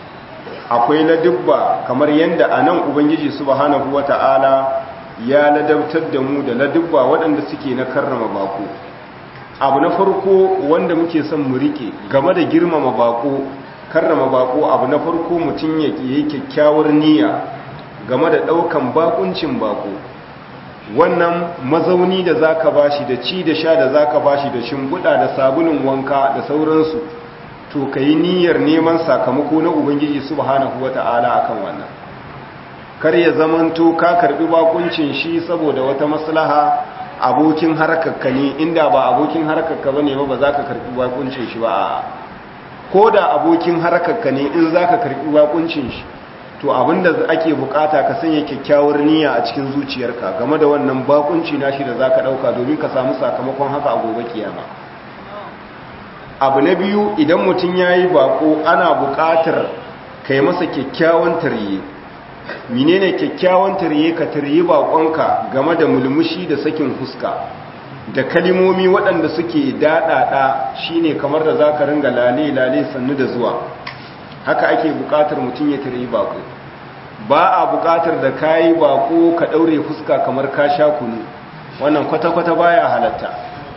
akwai ladubba kamar yadda a nan ubangiji subhanahu wata'ala ya ladabtar da mu da ladubba waɗanda suke na karrama bako abu na farko wanda muke son mu rike game da girmama bako karrama bako abu na farko mutum ya yi kyakkyawar niyya game da ɗaukan bakuncin bako wannan mazauni da zaka bashi da ci da sha da zaka bashi da shimbuda da sabulun wanka da sauransu to kai niyyar neman sakamako na ubangiji subhanahu wata'ala akan wannan kar ya zamanto ka karbi bakuncin shi saboda wata maslaha abokin harkarka ne inda ba abokin harkarka bane ba ba za ka karbi bakuncin shi ba ko da abokin harkarka ne in za ka karbi bakuncin shi to abinda ake bukata ka sanya kyakkyawar niyya a cikin zuciyarka game da wannan bakunci nashi da za ka dauka domin ka samu sakamakon haka a gobe kiyama abu na biyu idan mutum ya yi bako ana bukatar ka yi masa kyakkyawan tarye menene kyakkyawan tarye ka tarye bakonka game da mulmushi da sakin fuska da kalimomi waɗanda suke daɗaɗa shine kamar da za ka ringa lale-lale sannu da zuwa haka ake buƙatar mutum ya tarye bako ba a buƙatar da ka yi bako ka ɗaure fuska kamar ka sha kunu wannan kwata-kwata baya halatta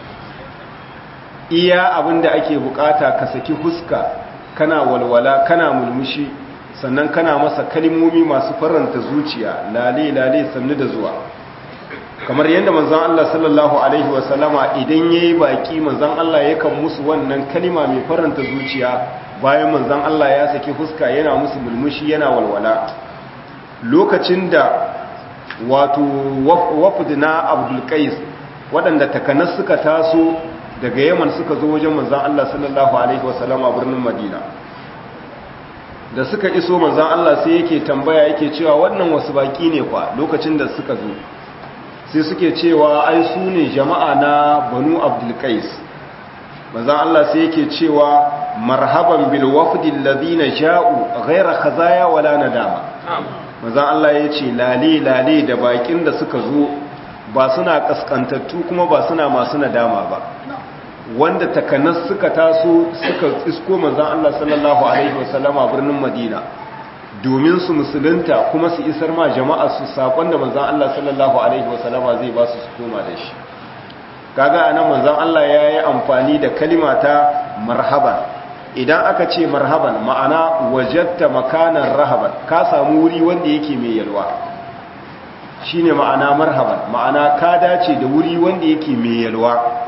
iya abin da ake buƙata ka saki fuska kana walwala kana mulmushi sannan kana masa kalimomi masu faranta zuciya lale-lale sannu da zuwa kamar yadda manzan Allah sallallahu Alaihi wasallama idan ya yi baƙi manzan Allah yakan musu wannan kalima mai faranta zuciya bayan manzan Allah ya saki fuska yana musu mulmushi yana walwala lokacin da wato wafud na abdulkais waɗanda takanas suka taso daga yaman suka zo wajen manzan Allah sallallahu Alaihi wasallama birnin madina da suka iso manzan Allah sai yake tambaya yake cewa wannan wasu baki ne kwa lokacin da suka zo sai suke cewa ai su ne jama'a na banu abdulkais manzan Allah sai yake cewa marhaban bil wafdil ladina ja'u ghayra khazaya wala nadama manzan Allah ya ce lale lale da bakin da suka zo ba suna kaskantattu kuma ba suna masu nadama ba wanda takanas suka taso suka isko manzan Allah sallallahu Alaihi wasallama birnin Madina domin su musulunta kuma su isar ma jama'a su saƙon da manzan Allah sallallahu Alaihi wasallama zai ba su su koma da shi kaga anan manzan Allah ya yi amfani da kalimata marhaban idan aka ce marhaban ma'ana wajatta makanan rahaban ka samu wuri wanda yake mai yalwa shine ma'ana marhaban ma'ana ka dace da wuri wanda yake mai yalwa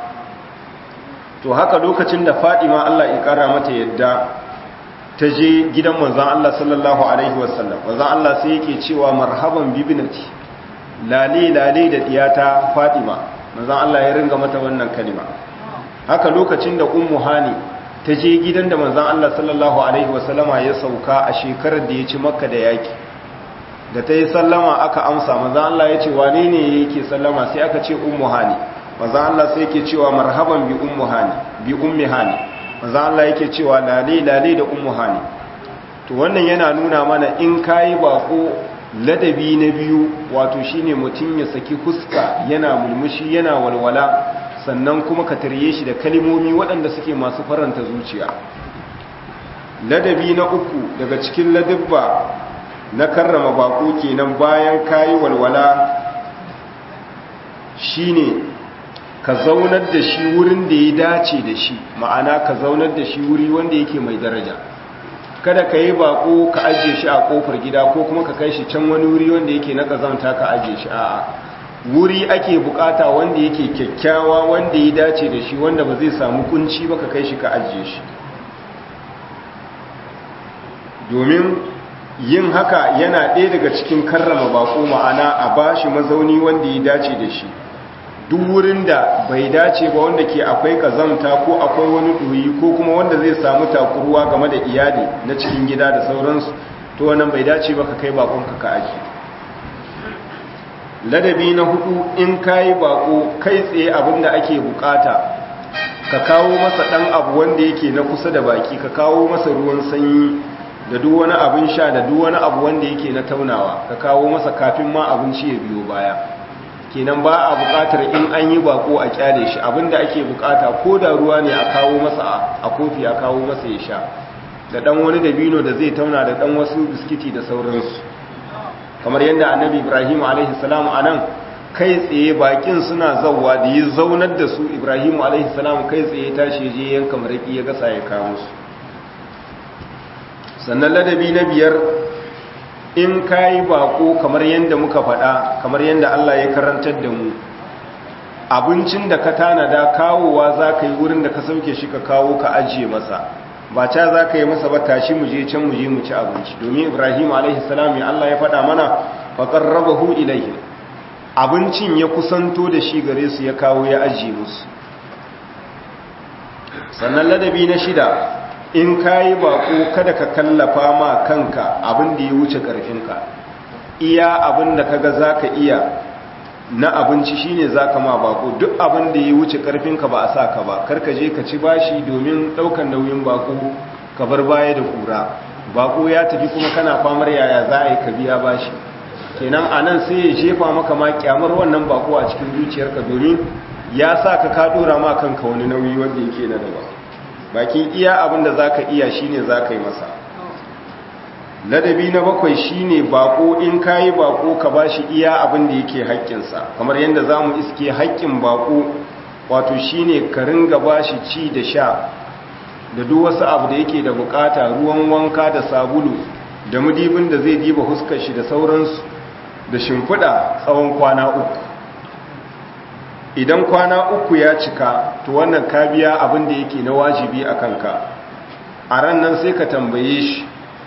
to haka lokacin da Fadima Allah ya kara mata yadda ta je gidan manzon Allah sallallahu alaihi wasallam manzon Allah sai yake cewa marhaban bibinati lale lale da diyata Fadima manzon Allah ya ringa mata wannan kalima haka lokacin da ummu hani ta je gidan da manzon Allah sallallahu alaihi wasallama ya sauka a shekarar da ya ci makka da yaki da ta yi sallama aka amsa manzon Allah ya ce wane ne yake sallama sai aka ce ummu hani manzan Allah sai yake cewa marhaban bi ummu hani bi ummi hani manzan Allah yake cewa lale lale da ummu hani to wannan yana nuna mana in kayi bako ladabi na biyu wato shine mutum ya saki fuska yana mulmushi yana walwala sannan kuma ka tarye shi da kalimomi waɗanda suke masu faranta zuciya ladabi na uku daga cikin ladabba na karrama bako kenan bayan kayi walwala shine ka zaunar da shi wurin da ya dace da shi ma'ana ka zaunar da shi wuri wanda yake mai daraja kada ka yi bako ka ajiye shi a kofar gida ko kuma ka kai shi can wani wuri wanda yake na kazanta ka ajiye shi a'a wuri ake bukata wanda yake kyakkyawa wanda ya dace da shi wanda ba zai samu kunci ba ka kai shi ka ajiye shi domin yin haka yana ɗaya daga cikin karrama bako ma'ana a bashi mazauni wanda ya dace da shi duk wurin da bai dace ba wanda ke akwai kazamta ko akwai wani ɗoyi ko kuma wanda zai samu takuruwa game da iyali na cikin gida da sauransu to wannan bai dace ba ka kai bakonka ka aji ladabi na hudu in kayi bako kai tsaye abinda ake bukata ka kawo masa dan abu wanda yake na kusa da baki ka kawo masa ruwan sanyi da duk wani abin sha da duk wani abu wanda yake na taunawa ka kawo masa kafin ma abinci ya biyo baya kenan ba a bukatar in an yi bako a kyale shi abinda ake bukata ko da ruwa ne a kawo masa a kofi a kawo masa ya sha da dan wani dabino da zai tauna da dan wasu biskiti da sauransu kamar yadda annabi ibrahim alaihi salam anan kai tsaye bakin suna zawwa da yi zaunar da su ibrahim alaihi salam kai tsaye tashi je yanka maraki ya gasa ya kawo su sannan ladabi na biyar in kayi bako kamar yadda muka faɗa kamar yadda Allah ya karantar da mu abincin da ka tanada kawowa za ka yi wurin da ka sauke shi ka kawo ka ajiye masa ba ca za ka yi masa ba tashi mu je can mu je mu ci abinci domin ibrahim alaihi salam ya Allah ya faɗa mana faƙar raba hu ilaihim abincin ya kusanto da shi gare su ya kawo ya ajiye musu sannan ladabi na shida in ka yi bako kada ka kallafa ma kanka abin da ya wuce ƙarfinka iya abin da kaga za ka iya na abinci shine za ka ma bako duk abin da ya wuce ƙarfinka ba a sa ka ba karka je ka ci bashi domin ɗaukan nauyin bako ka bar baya da kura bako ya tafi kuma kana famar yaya za a yi ka biya bashi kenan a nan sai ya jefa maka ma kyamar wannan bako a cikin zuciyarka domin ya sa ka ka dora ma kanka wani nauyi wanda yake na daban bakin iya abin da za ka iya shi ne za ka yi masa ladabi na bakwai shi ne bako in ka yi bako ka ba shi iya abin da yake haƙƙinsa kamar yadda za mu iske haƙƙin bako wato shi ne ka ringa ba shi ci da sha da duk wasu abu da yake da bukata ruwan wanka da sabulu da mudibin da zai diba huskar shi da sauransu da shimfiɗa tsawon kwana uku idan kwana uku ya cika to wannan ka biya abin da yake na wajibi a kanka a ran nan sai ka tambaye shi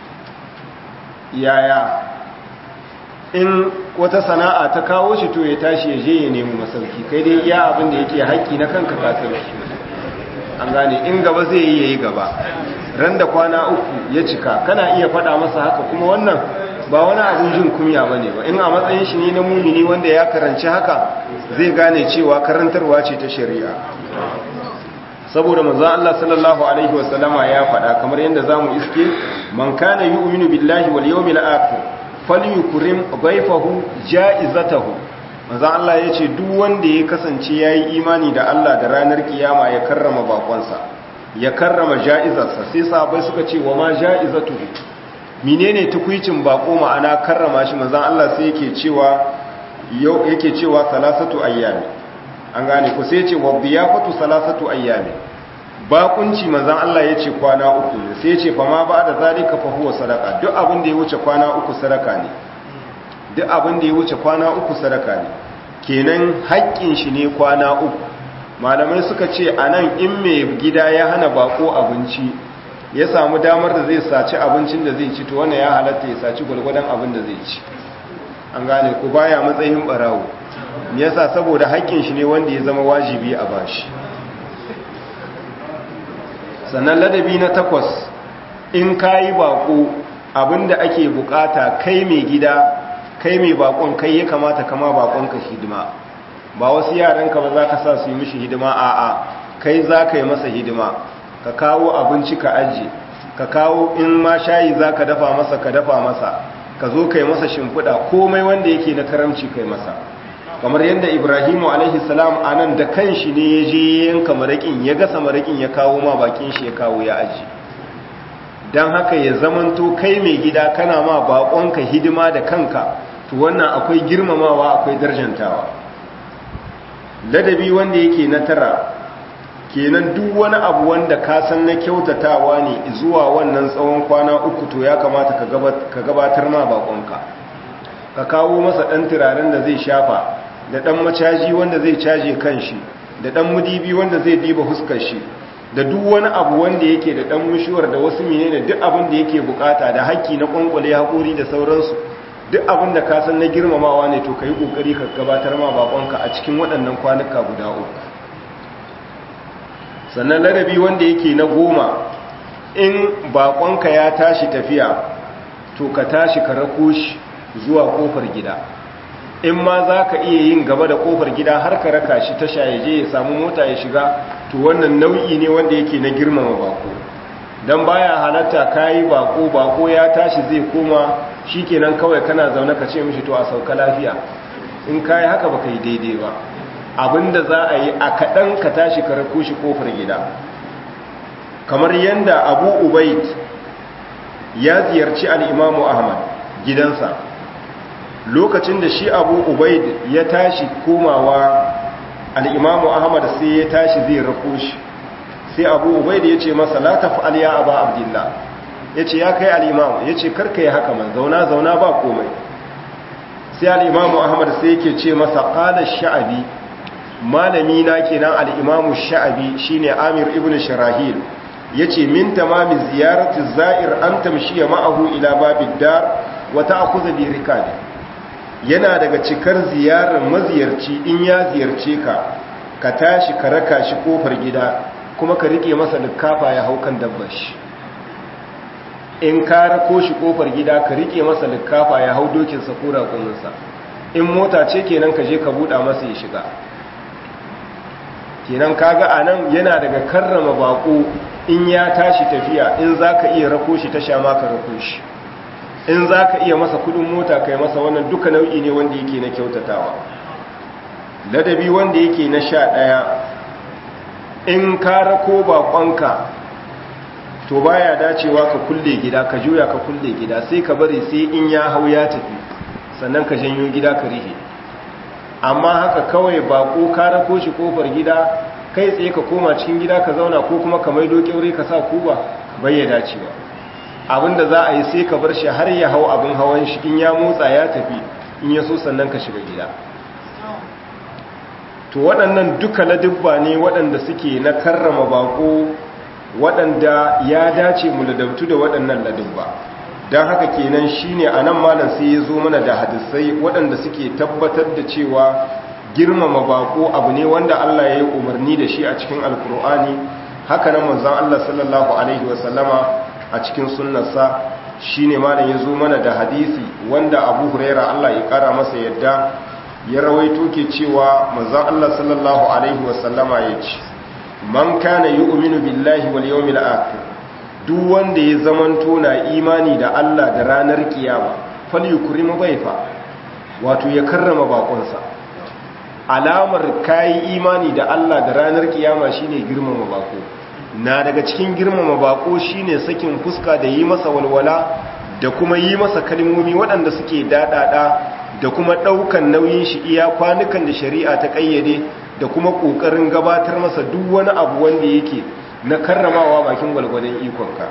yaya in wata sana'a ta kawo shi to ya tashi ya je ya nemi masauki kai dai iya abin da yake haƙƙi na kanka ka sauki an gane in gaba zai yi yayi gaba ran da kwana uku ya cika kana iya faɗa masa haka kuma wannan ba wani abin jin kunya bane ba in a matsayin shi ne na mumini wanda ya karanci haka zai gane cewa karantarwa ce ta shari'a saboda manzon Allah sallallahu alaihi wasallama ya faɗa kamar yadda zamu iske man kana yu'minu billahi wal yawmil akhir falyukrim dhayfahu ja'izatahu manzon Allah yace duk wanda ya kasance yayi imani da Allah da ranar kiyama ya karrama bakonsa ya karrama ja'izarsa sai sahabbai suka ce wa ma ja'izatuhu menene tukuicin bako ma'ana karrama shi manzon Allah sai yake cewa yake cewa salasatu ayyami an gane ku sai yace wa biyafatu salasatu ayyami bakunci manzon Allah yace kwana uku ne sai yace fa ma ba da zalika fa huwa sadaqa duk abin da ya wuce kwana uku sadaka ne duk abin da ya wuce kwana uku sadaka ne kenan haƙƙin shi ne kwana uku malamai suka ce anan in mai gida ya hana bako abinci ya samu damar da zai saci abincin da zai ci to wannan ya halatta ya saci gwargwadon abin da zai ci an gane ku baya matsayin barawo yasa saboda haƙƙin shi ne wanda ya zama wajibi a bashi sannan ladabi na takwas in kayi bako abinda ake bukata kai mai gida kai mai bakon kai ya kamata kama bakon ka hidima ba wasu yaranka ba za ka sa su yi mishi hidima a'a kai za ka yi masa hidima ka kawo abinci ka ajiye ka kawo in ma shayi za ka dafa masa ka dafa masa ka zo kai masa shimfiɗa komai wanda yake na karamci kai masa kamar yadda ibrahimu alaihi salam a nan da kanshi ne ya je yanka maraƙin ya gasa maraƙin ya kawo ma bakin shi ya kawo ya aji don haka ya zamanto kai mai gida kana ma baƙonka hidima da kanka to wannan akwai girmamawa akwai darjantawa ladabi wanda yake na tara kenan duk wani abu wanda ka san na kyautatawa ne zuwa wannan tsawon kwana uku to ya kamata ka gabatar ma bakonka ka kawo masa ɗan turaren da zai shafa da ɗan macaji wanda zai caje kanshi da ɗan mudibi wanda zai diba huskar shi da duk wani abu wanda yake da ɗan mushuwar da wasu menene duk abin da yake bukata da haƙƙi na ƙwanƙwale haƙuri da sauransu duk abin da ka san na girmamawa ne to ka yi ƙoƙari ka gabatar ma bakonka a cikin waɗannan kwanuka guda uku sannan ladabi wanda yake na goma in bakonka ya tashi tafiya to ka tashi ka rako shi zuwa kofar gida in ma za ka iya yin gaba da kofar gida har ka raka shi tasha ya je ya samu mota ya shiga to wannan nau'i ne wanda yake na girmama bako don baya halatta kayi bako bako ya tashi zai koma shi kenan kawai kana zaune ka ce mishi to a sauka lafiya in kayi haka baka yi daidai ba abinda za a yi a kaɗan ka tashi ka rako shi kofar gida kamar yadda abu ubaid ya ziyarci al'imamu ahmad gidansa lokacin da shi abu ubaid ya tashi komawa al'imamu ahmad sai ya tashi zai rako shi sai abu ubaid ya ce masa la taf'al ya aba abdullah ya ce ya kai al'imamu ya ce karka yi haka man zauna zauna ba komai sai al'imamu ahmad sai yake ce masa ƙalar sha'abi malami na kenan al'imamu sha'abi shine amir ibn shirahil ya ce min tamami ziyaratin za'ir an tamshiya ma'ahu ila babin dar wata akuza bi rikabi yana daga cikar ziyarar maziyarci in ya ziyarce ka ka tashi ka raka shi kofar gida kuma ka rike masa likafa ya hau kan dabbar shi in ka rako shi kofar gida ka rike masa likafa ya hau dokinsa ko raƙuminsa in mota ce kenan ka je ka buɗa masa ya shiga kenan kaga a nan yana daga karrama baƙo in ya tashi tafiya in za ka iya rako shi tasha ma ka rako shi in za ka iya masa kudin mota kai masa wannan duka nau'i ne wanda yake na kyautatawa ladabi wanda yake na sha ɗaya in ka rako baƙonka to baya dacewa ka kulle gida ka juya ka kulle gida sai ka bari sai in ya hau ya tafi sannan ka janyo gida ka rihe amma haka kawai bako ka rako shi kofar gida kai tsaye ka koma cikin gida ka zauna ko kuma ka maido kyaure ka sa kuba bai ya dacewa abinda za a yi sai ka bar shi har ya hau abin hawan shi in ya motsa ya tafi in ya so sannan ka shiga gida to waɗannan duka ladubba ne waɗanda suke na karrama bako waɗanda ya dace mu ladabtu da waɗannan ladubba don haka kenan shine a nan malam sai ya zo mana da hadisai waɗanda suke tabbatar da cewa girmama bako abu ne wanda Allah ya yi umarni da shi a cikin alkur'ani haka nan manzon Allah sallallahu alaihi wasallama a cikin sunnarsa shine malam ya zo mana da hadisi wanda Abu Huraira Allah ya kara masa yadda ya rawaito ke cewa manzon Allah sallallahu alaihi wasallama ya ce man kana yu'minu billahi wal yawmil akhir duk wanda ya zamanto na imani da Allah da ranar kiyama falyukrimu dhaifa wato ya karrama bakonsa alamar kai imani da Allah da ranar kiyama shine girmama bako na daga cikin girmama bako shine sakin fuska da yi masa walwala da kuma yi masa kalmomi waɗanda suke dadada da kuma ɗaukan nauyin shi iya kwanukan da shari'a ta ƙayyade da kuma ƙoƙarin gabatar masa duk wani abu wanda yake na karramawa bakin gwalgwadon ikonka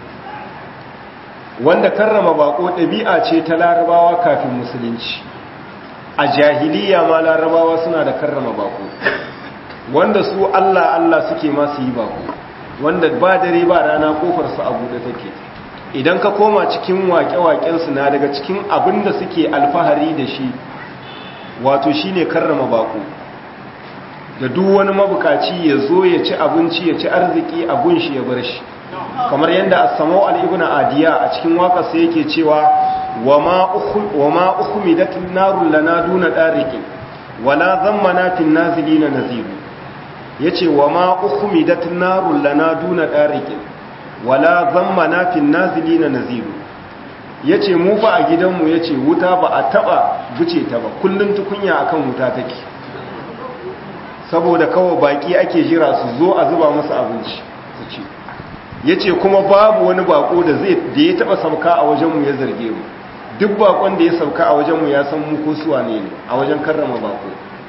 wanda karrama bako ɗabi'a ce ta larabawa kafin musulunci a jahiliya ma larabawa suna da karrama bako wanda su allah allah suke masu yi bako wanda ba dare ba rana kofarsu a buɗe take idan ka koma cikin waƙe-waƙensu na daga cikin abin da suke alfahari da shi wato shine karrama bako da duk wani mabukaci ya zo ya ci abinci ya ci arziki a gunshi ya bar shi kamar yadda as-samau al-ibna adiya a cikin waƙarsa yake cewa wa ma ukhmidatin narul lana duna dariqin wala zammana fil nazilina nazir yace wa ma ukhmidatin narul lana duna dariqin wala zammana fil nazilina nazir yace mu fa a gidanmu yace wuta ba a taba buce ta ba kullun tukunya akan wuta take saboda kawai baki ake jira su zo a zuba masa abinci su ci ya ce kuma babu wani bako da zai da ya taba sauka a wajenmu ya zarge mu duk bakon da ya sauka a wajenmu ya san mu ko suwa ne ne a wajen karrama bako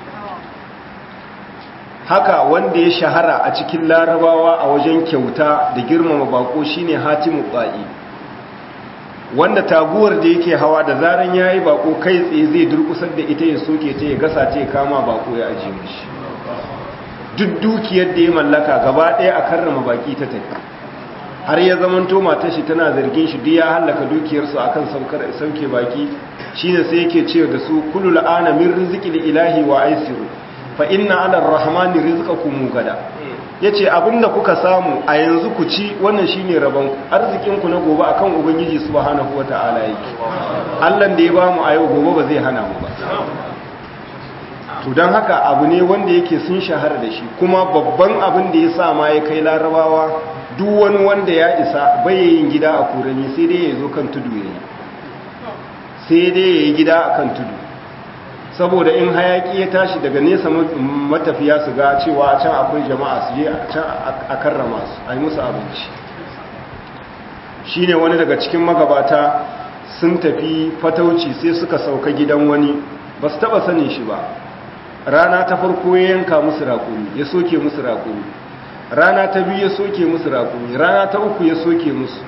haka wanda ya shahara a cikin larabawa a wajen kyauta da girmama bako shine hatimu ba'i wanda taguwar da yake hawa da zaran yayi bako kai tsaye zai durkusar da ita ya soke ta ya gasa ta ya kama bako ya ajiye mishi duk dukiyar da ya mallaka gaba ɗaya a karrama baki ta tafi har ya zamanto matar shi tana zargin shi duk ya hallaka dukiyarsu akan sauke baki shine sai yake ce da su kullu la'ana min rizqil ilahi wa aisiru fa inna ala arrahmani rizqakum gada yace abinda kuka samu a yanzu ku ci wannan shine rabon arzikin ku na gobe akan ubangiji subhanahu wataala yake Allah da ya bamu a yau gobe ba zai hana mu ba to don haka abu ne wanda yake sun shahara da shi kuma babban abin da ya sa ma ya kai larabawa duk wani wanda ya isa yin gida a kurani sai dai ya zo kan tudu ya yi sai dai ya yi gida a kan tudu saboda in hayaki ya tashi daga nesa matafiya su ga cewa a can akwai jama'a su je a can a karrama su a yi musu abinci shine wani daga cikin magabata sun tafi fatauci sai suka sauka gidan wani ba su taba sanin shi ba rana ta farko ya yanka musu raƙumi ya soke musu raƙumi rana ta biyu ya soke musu raƙumi rana ta uku ya soke musu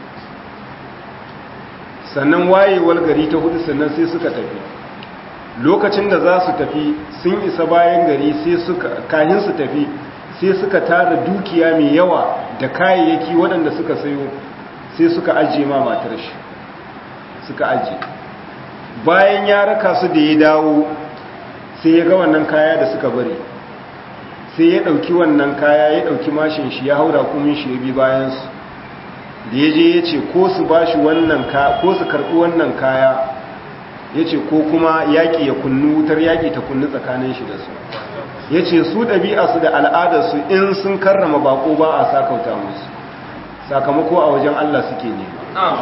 sannan wayewar gari ta hudu sannan sai suka tafi lokacin da za su tafi sun isa bayan gari sai suka kahin su tafi sai suka tara dukiya mai yawa da kayayyaki waɗanda suka sayo sai suka ajiye ma matar shi suka ajiye bayan ya raka su da ya dawo sai ya ga wannan kaya da suka bari sai ya ɗauki wannan kaya ya ɗauki mashin shi ya haura kumin shi ya bi bayansu da ya je ya ce ko su ba shi wannan kaya ko su karɓi wannan kaya ya ce ko kuma yaƙi ya kunnu wutar yaƙi ta kunnu tsakanin shi da su ya ce su ɗabi'arsu da al'adarsu in sun karrama bako ba a sakauta musu sakamako a wajen Allah suke nema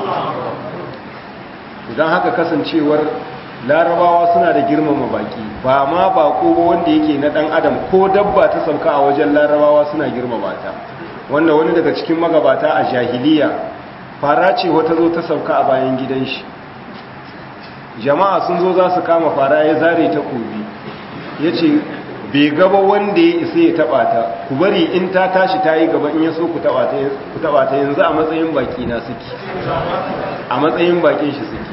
don haka kasancewar larabawa suna da girmama baki ba ma bako ba wanda yake na dan adam ko dabba ta sauka a wajen larabawa suna girmama ta wanda wani daga cikin magabata a jahiliya fara ce wata zo ta sauka a bayan gidan shi jama'a sun zo za su kama fara ya zare ta kobi ya ce bai gaba wanda ya isa ya taba ta ku bari in ta tashi ta yi gaba in ya so ku taba ta yanzu a matsayin baki na suke a matsayin bakin shi suke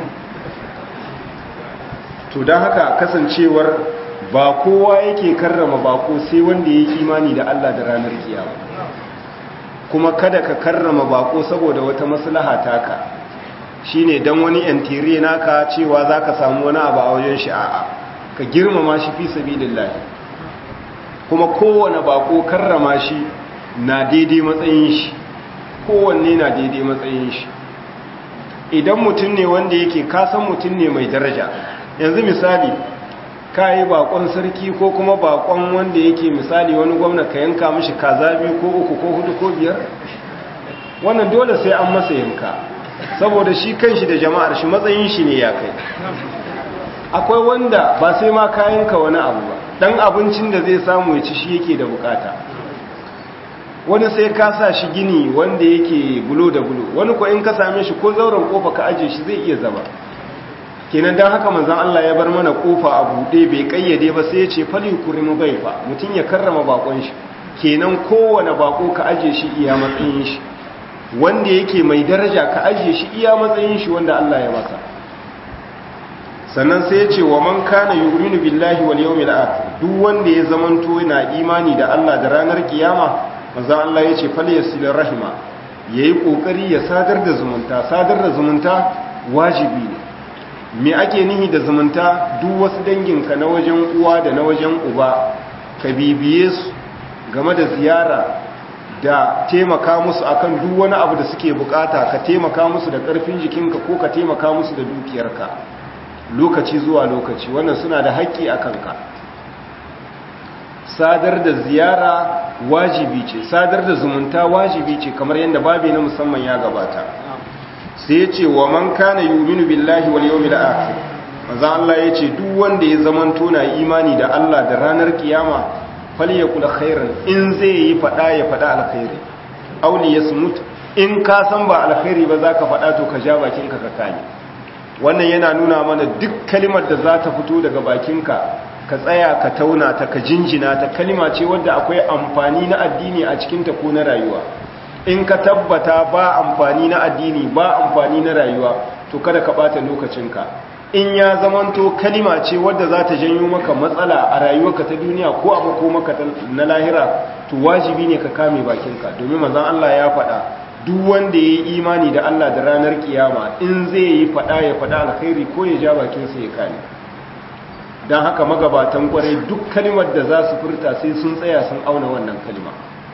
to don haka kasancewar ba kowa yake karrama bako sai wanda ya imani da Allah da ranar kiyama kuma kada ka karrama bako saboda wata maslaha taka shine dan wani yantire naka cewa zaka samu wani abu a wajen shi a'a ka girmama shi fi sabilillah kuma kowane bako karrama shi na daidai matsayin shi kowanne na daidai matsayin shi idan mutum ne wanda yake kasan mutum ne mai daraja yanzu misali ka yi bakon sarki ko kuma bakon wanda yake misali wani gwamna ka yanka mishi kaza biyu ko uku ko hudu ko biyar wannan dole sai an masa yanka saboda shi kanshi da jama'ar shi matsayin shi ne ya kai akwai wanda ba sai ma ka yanka wani abu ba dan abincin da zai samu ya ci shi yake da bukata wani sai ka sa shi gini wanda yake bulo da bulo wani ko in ka same shi ko zauren kofa ka aje shi zai iya zama kenan dan haka manzon Allah ya bar mana kofa a bude bai kayyade ba sai ya ce fali kurimu baifa mutun ya karrama bakon shi kenan kowane bako ka aje shi iya matsayin shi wanda yake mai daraja ka aje shi iya matsayin shi wanda Allah ya masa sannan sai ya ce wa man kana yu'minu billahi wal yawmil akhir duk wanda ya zamanto yana imani da Allah da ranar kiyama manzon Allah ya ce falyasil rahima yayi kokari ya sadar da zumunta sadar da zumunta wajibi ne me ake nihi da zumunta duk wasu danginka na wajen uwa da na wajen uba ka bibiye su game da ziyara da taimaka musu akan duk wani abu da suke bukata ka taimaka musu da karfin jikinka ko ka taimaka musu da dukiyarka lokaci zuwa lokaci wannan suna da haƙƙi a kanka sadar da ziyara wajibi ce sadar da zumunta wajibi ce kamar yadda babi na musamman ya gabata sai ya ce wa man kana yuminu billahi wal yawmil akhir manzo Allah ya ce duk wanda ya zamanto na imani da Allah da ranar kiyama falyakul khairan in zai yi fada ya fada alkhairi aw li yasmut in ka san ba alkhairi ba zaka fada to ka ja bakinka ka kame wannan yana nuna mana duk kalimar da za ta fito daga bakinka ka tsaya ka tauna ta ka jinjina ta kalima ce wadda akwai amfani na addini a cikinta ko na rayuwa in ka tabbata ba amfani na addini ba amfani na rayuwa to kada ka bata lokacinka in ya zamanto kalima ce wadda za ta janyo maka matsala a rayuwarka ta duniya ko a makomaka na lahira to wajibi ne ka kame bakinka domin manzon Allah ya faɗa duk wanda ya yi imani da Allah da ranar kiyama in zai yi faɗa ya faɗa alkhairi ko ya ja bakinsa ya kame don haka magabatan kwarai duk kalimar da za su furta sai sun tsaya sun auna wannan kalima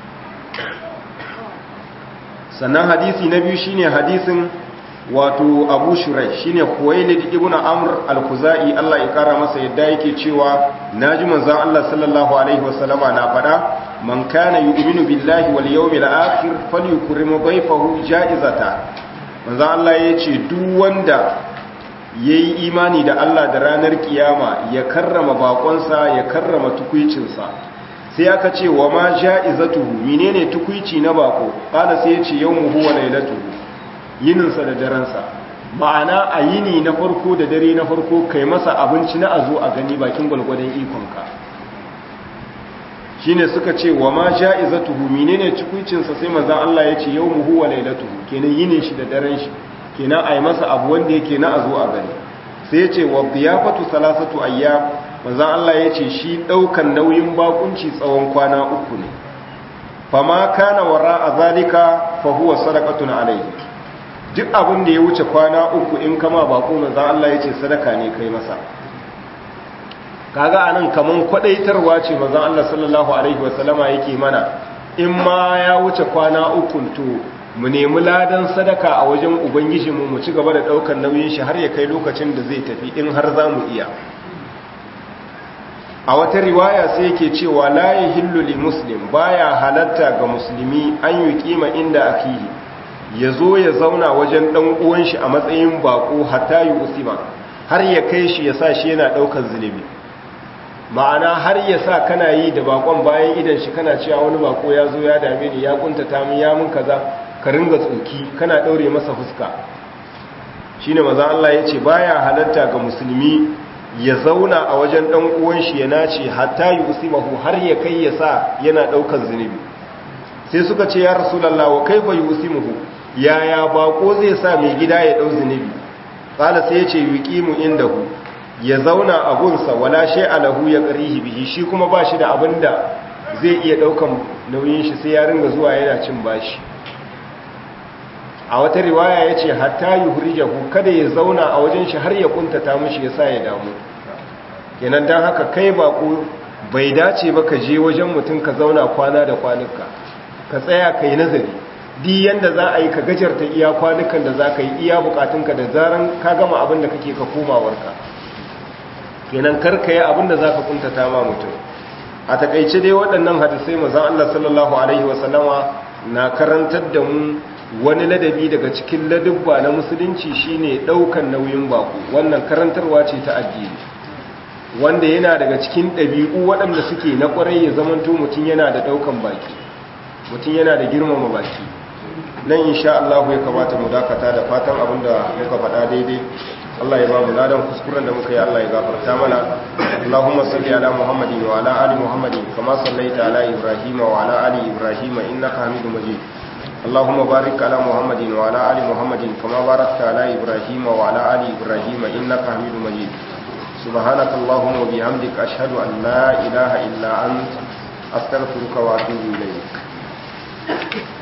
sannan hadisi na biyu shine hadisin wato abu shurai shine kuwailid ibn amr al-khuzai Allah ya kara masa yadda yake cewa naji manzon Allah sallallahu alaihi wasallama na fada man kana yu'minu billahi wal yawmil akhir falyukrim dayfahu ja'izata manzon Allah yace duk wanda yayi imani da Allah da ranar kiyama ya karrama bakonsa ya karrama tukuicinsa sai aka ce wa ma ja'izatuhu menene tukuici na bako kada sai yace yawmuhu wa lailatuhu yininsa da daransa ma'ana a yini na farko da dare na farko kai masa abinci na azo a gani bakin gwalgwadon ikonka shine suka ce wa ma ja'izatuhu menene cikuicin sa sai manzon Allah ya ce yawmuhu wa lailatuhu kenan yinin shi da daren shi kenan ai masa abu wanda yake na azo a gani sai ya ce wa diyafatu salasatu ayyam manzon Allah ya ce shi daukan nauyin bakunci tsawon kwana uku ne fama kana wara zalika fa huwa sadaqatun alayhi duk abin da ya wuce kwana uku in kama bako manzon Allah ya ce sadaka ne kai masa kaga anan kaman kwadaitarwa ce manzon Allah sallallahu alaihi wasallama yake mana in ma ya wuce kwana uku to mu nemi ladan sadaka a wajen ubangiji mu mu ci gaba da daukar nauyin shi har ya kai lokacin da zai tafi in har za mu iya a wata riwaya sai yake cewa la yahillu li muslim baya halatta ga musulmi an yi kima inda akihi yazo ya zauna wajen dan uwan shi a matsayin bako hatta yi usima har ya kai shi ya sa shi yana daukar zulubi ma'ana har ya sa kana yi da bakon bayan idan shi kana cewa wani bako ya zo ya dame ni ya kuntata min ya mun kaza ka ringa tsoki kana daure masa fuska shine maza Allah ya ce baya halatta ga musulmi ya zauna a wajen dan uwan shi ya nace hatta yusimahu har ya kai ya sa yana daukar zunubi sai suka ce ya rasulullah wa kaifa yusimuhu yaya bako zai sa mai gida ya dau zunubi qala sai ya ce yuqimu indahu ya zauna a gunsa wala shay'a lahu ya qarihi bihi shi kuma ba shi da abinda zai iya daukan nauyin shi sai ya ringa zuwa yana cin bashi a wata riwaya yace hatta yuhrijahu kada ya zauna a wajen shi har ya kuntata mishi yasa ya damu kenan dan haka kai bako bai dace ba ka je wajen mutum ka zauna kwana da kwanuka ka tsaya kai nazari di yanda za a yi ka gajarta iya kwanukan da za ka yi iya bukatunka da zaran ka gama abin da kake ka komawarka kenan karka yi abinda za ka kuntata ma mutum a takaice dai waɗannan hadisai mazan Allah sallallahu Alaihi wasallama na karantar da mu wani ladabi daga cikin ladubba na musulunci shine ɗaukan nauyin baku wannan karantarwa ce ta addini wanda yana daga cikin ɗabi'u waɗanda suke na ƙwarai ya zamanto mutum yana da ɗaukan baki mutum yana da girmama baki nan insha Allah ya kamata mu dakata da fatan abinda muka faɗa daidai Allah ya ba mu ladan kuskuren da muka yi Allah ya gafarta mana Allahumma salli ala Muhammadin wa ala ali Muhammadin kama sallaita ala Ibrahim wa ala ali Ibrahim innaka Hamidum Majid Allahumma barik ala Muhammadin wa ala ali Muhammadin kama barakta ala Ibrahim wa ala ali Ibrahim innaka Hamidum Majid سبحانك اللهم وبحمدك أشهد أن لا إله إلا أنت أستغفرك وأتوب إليك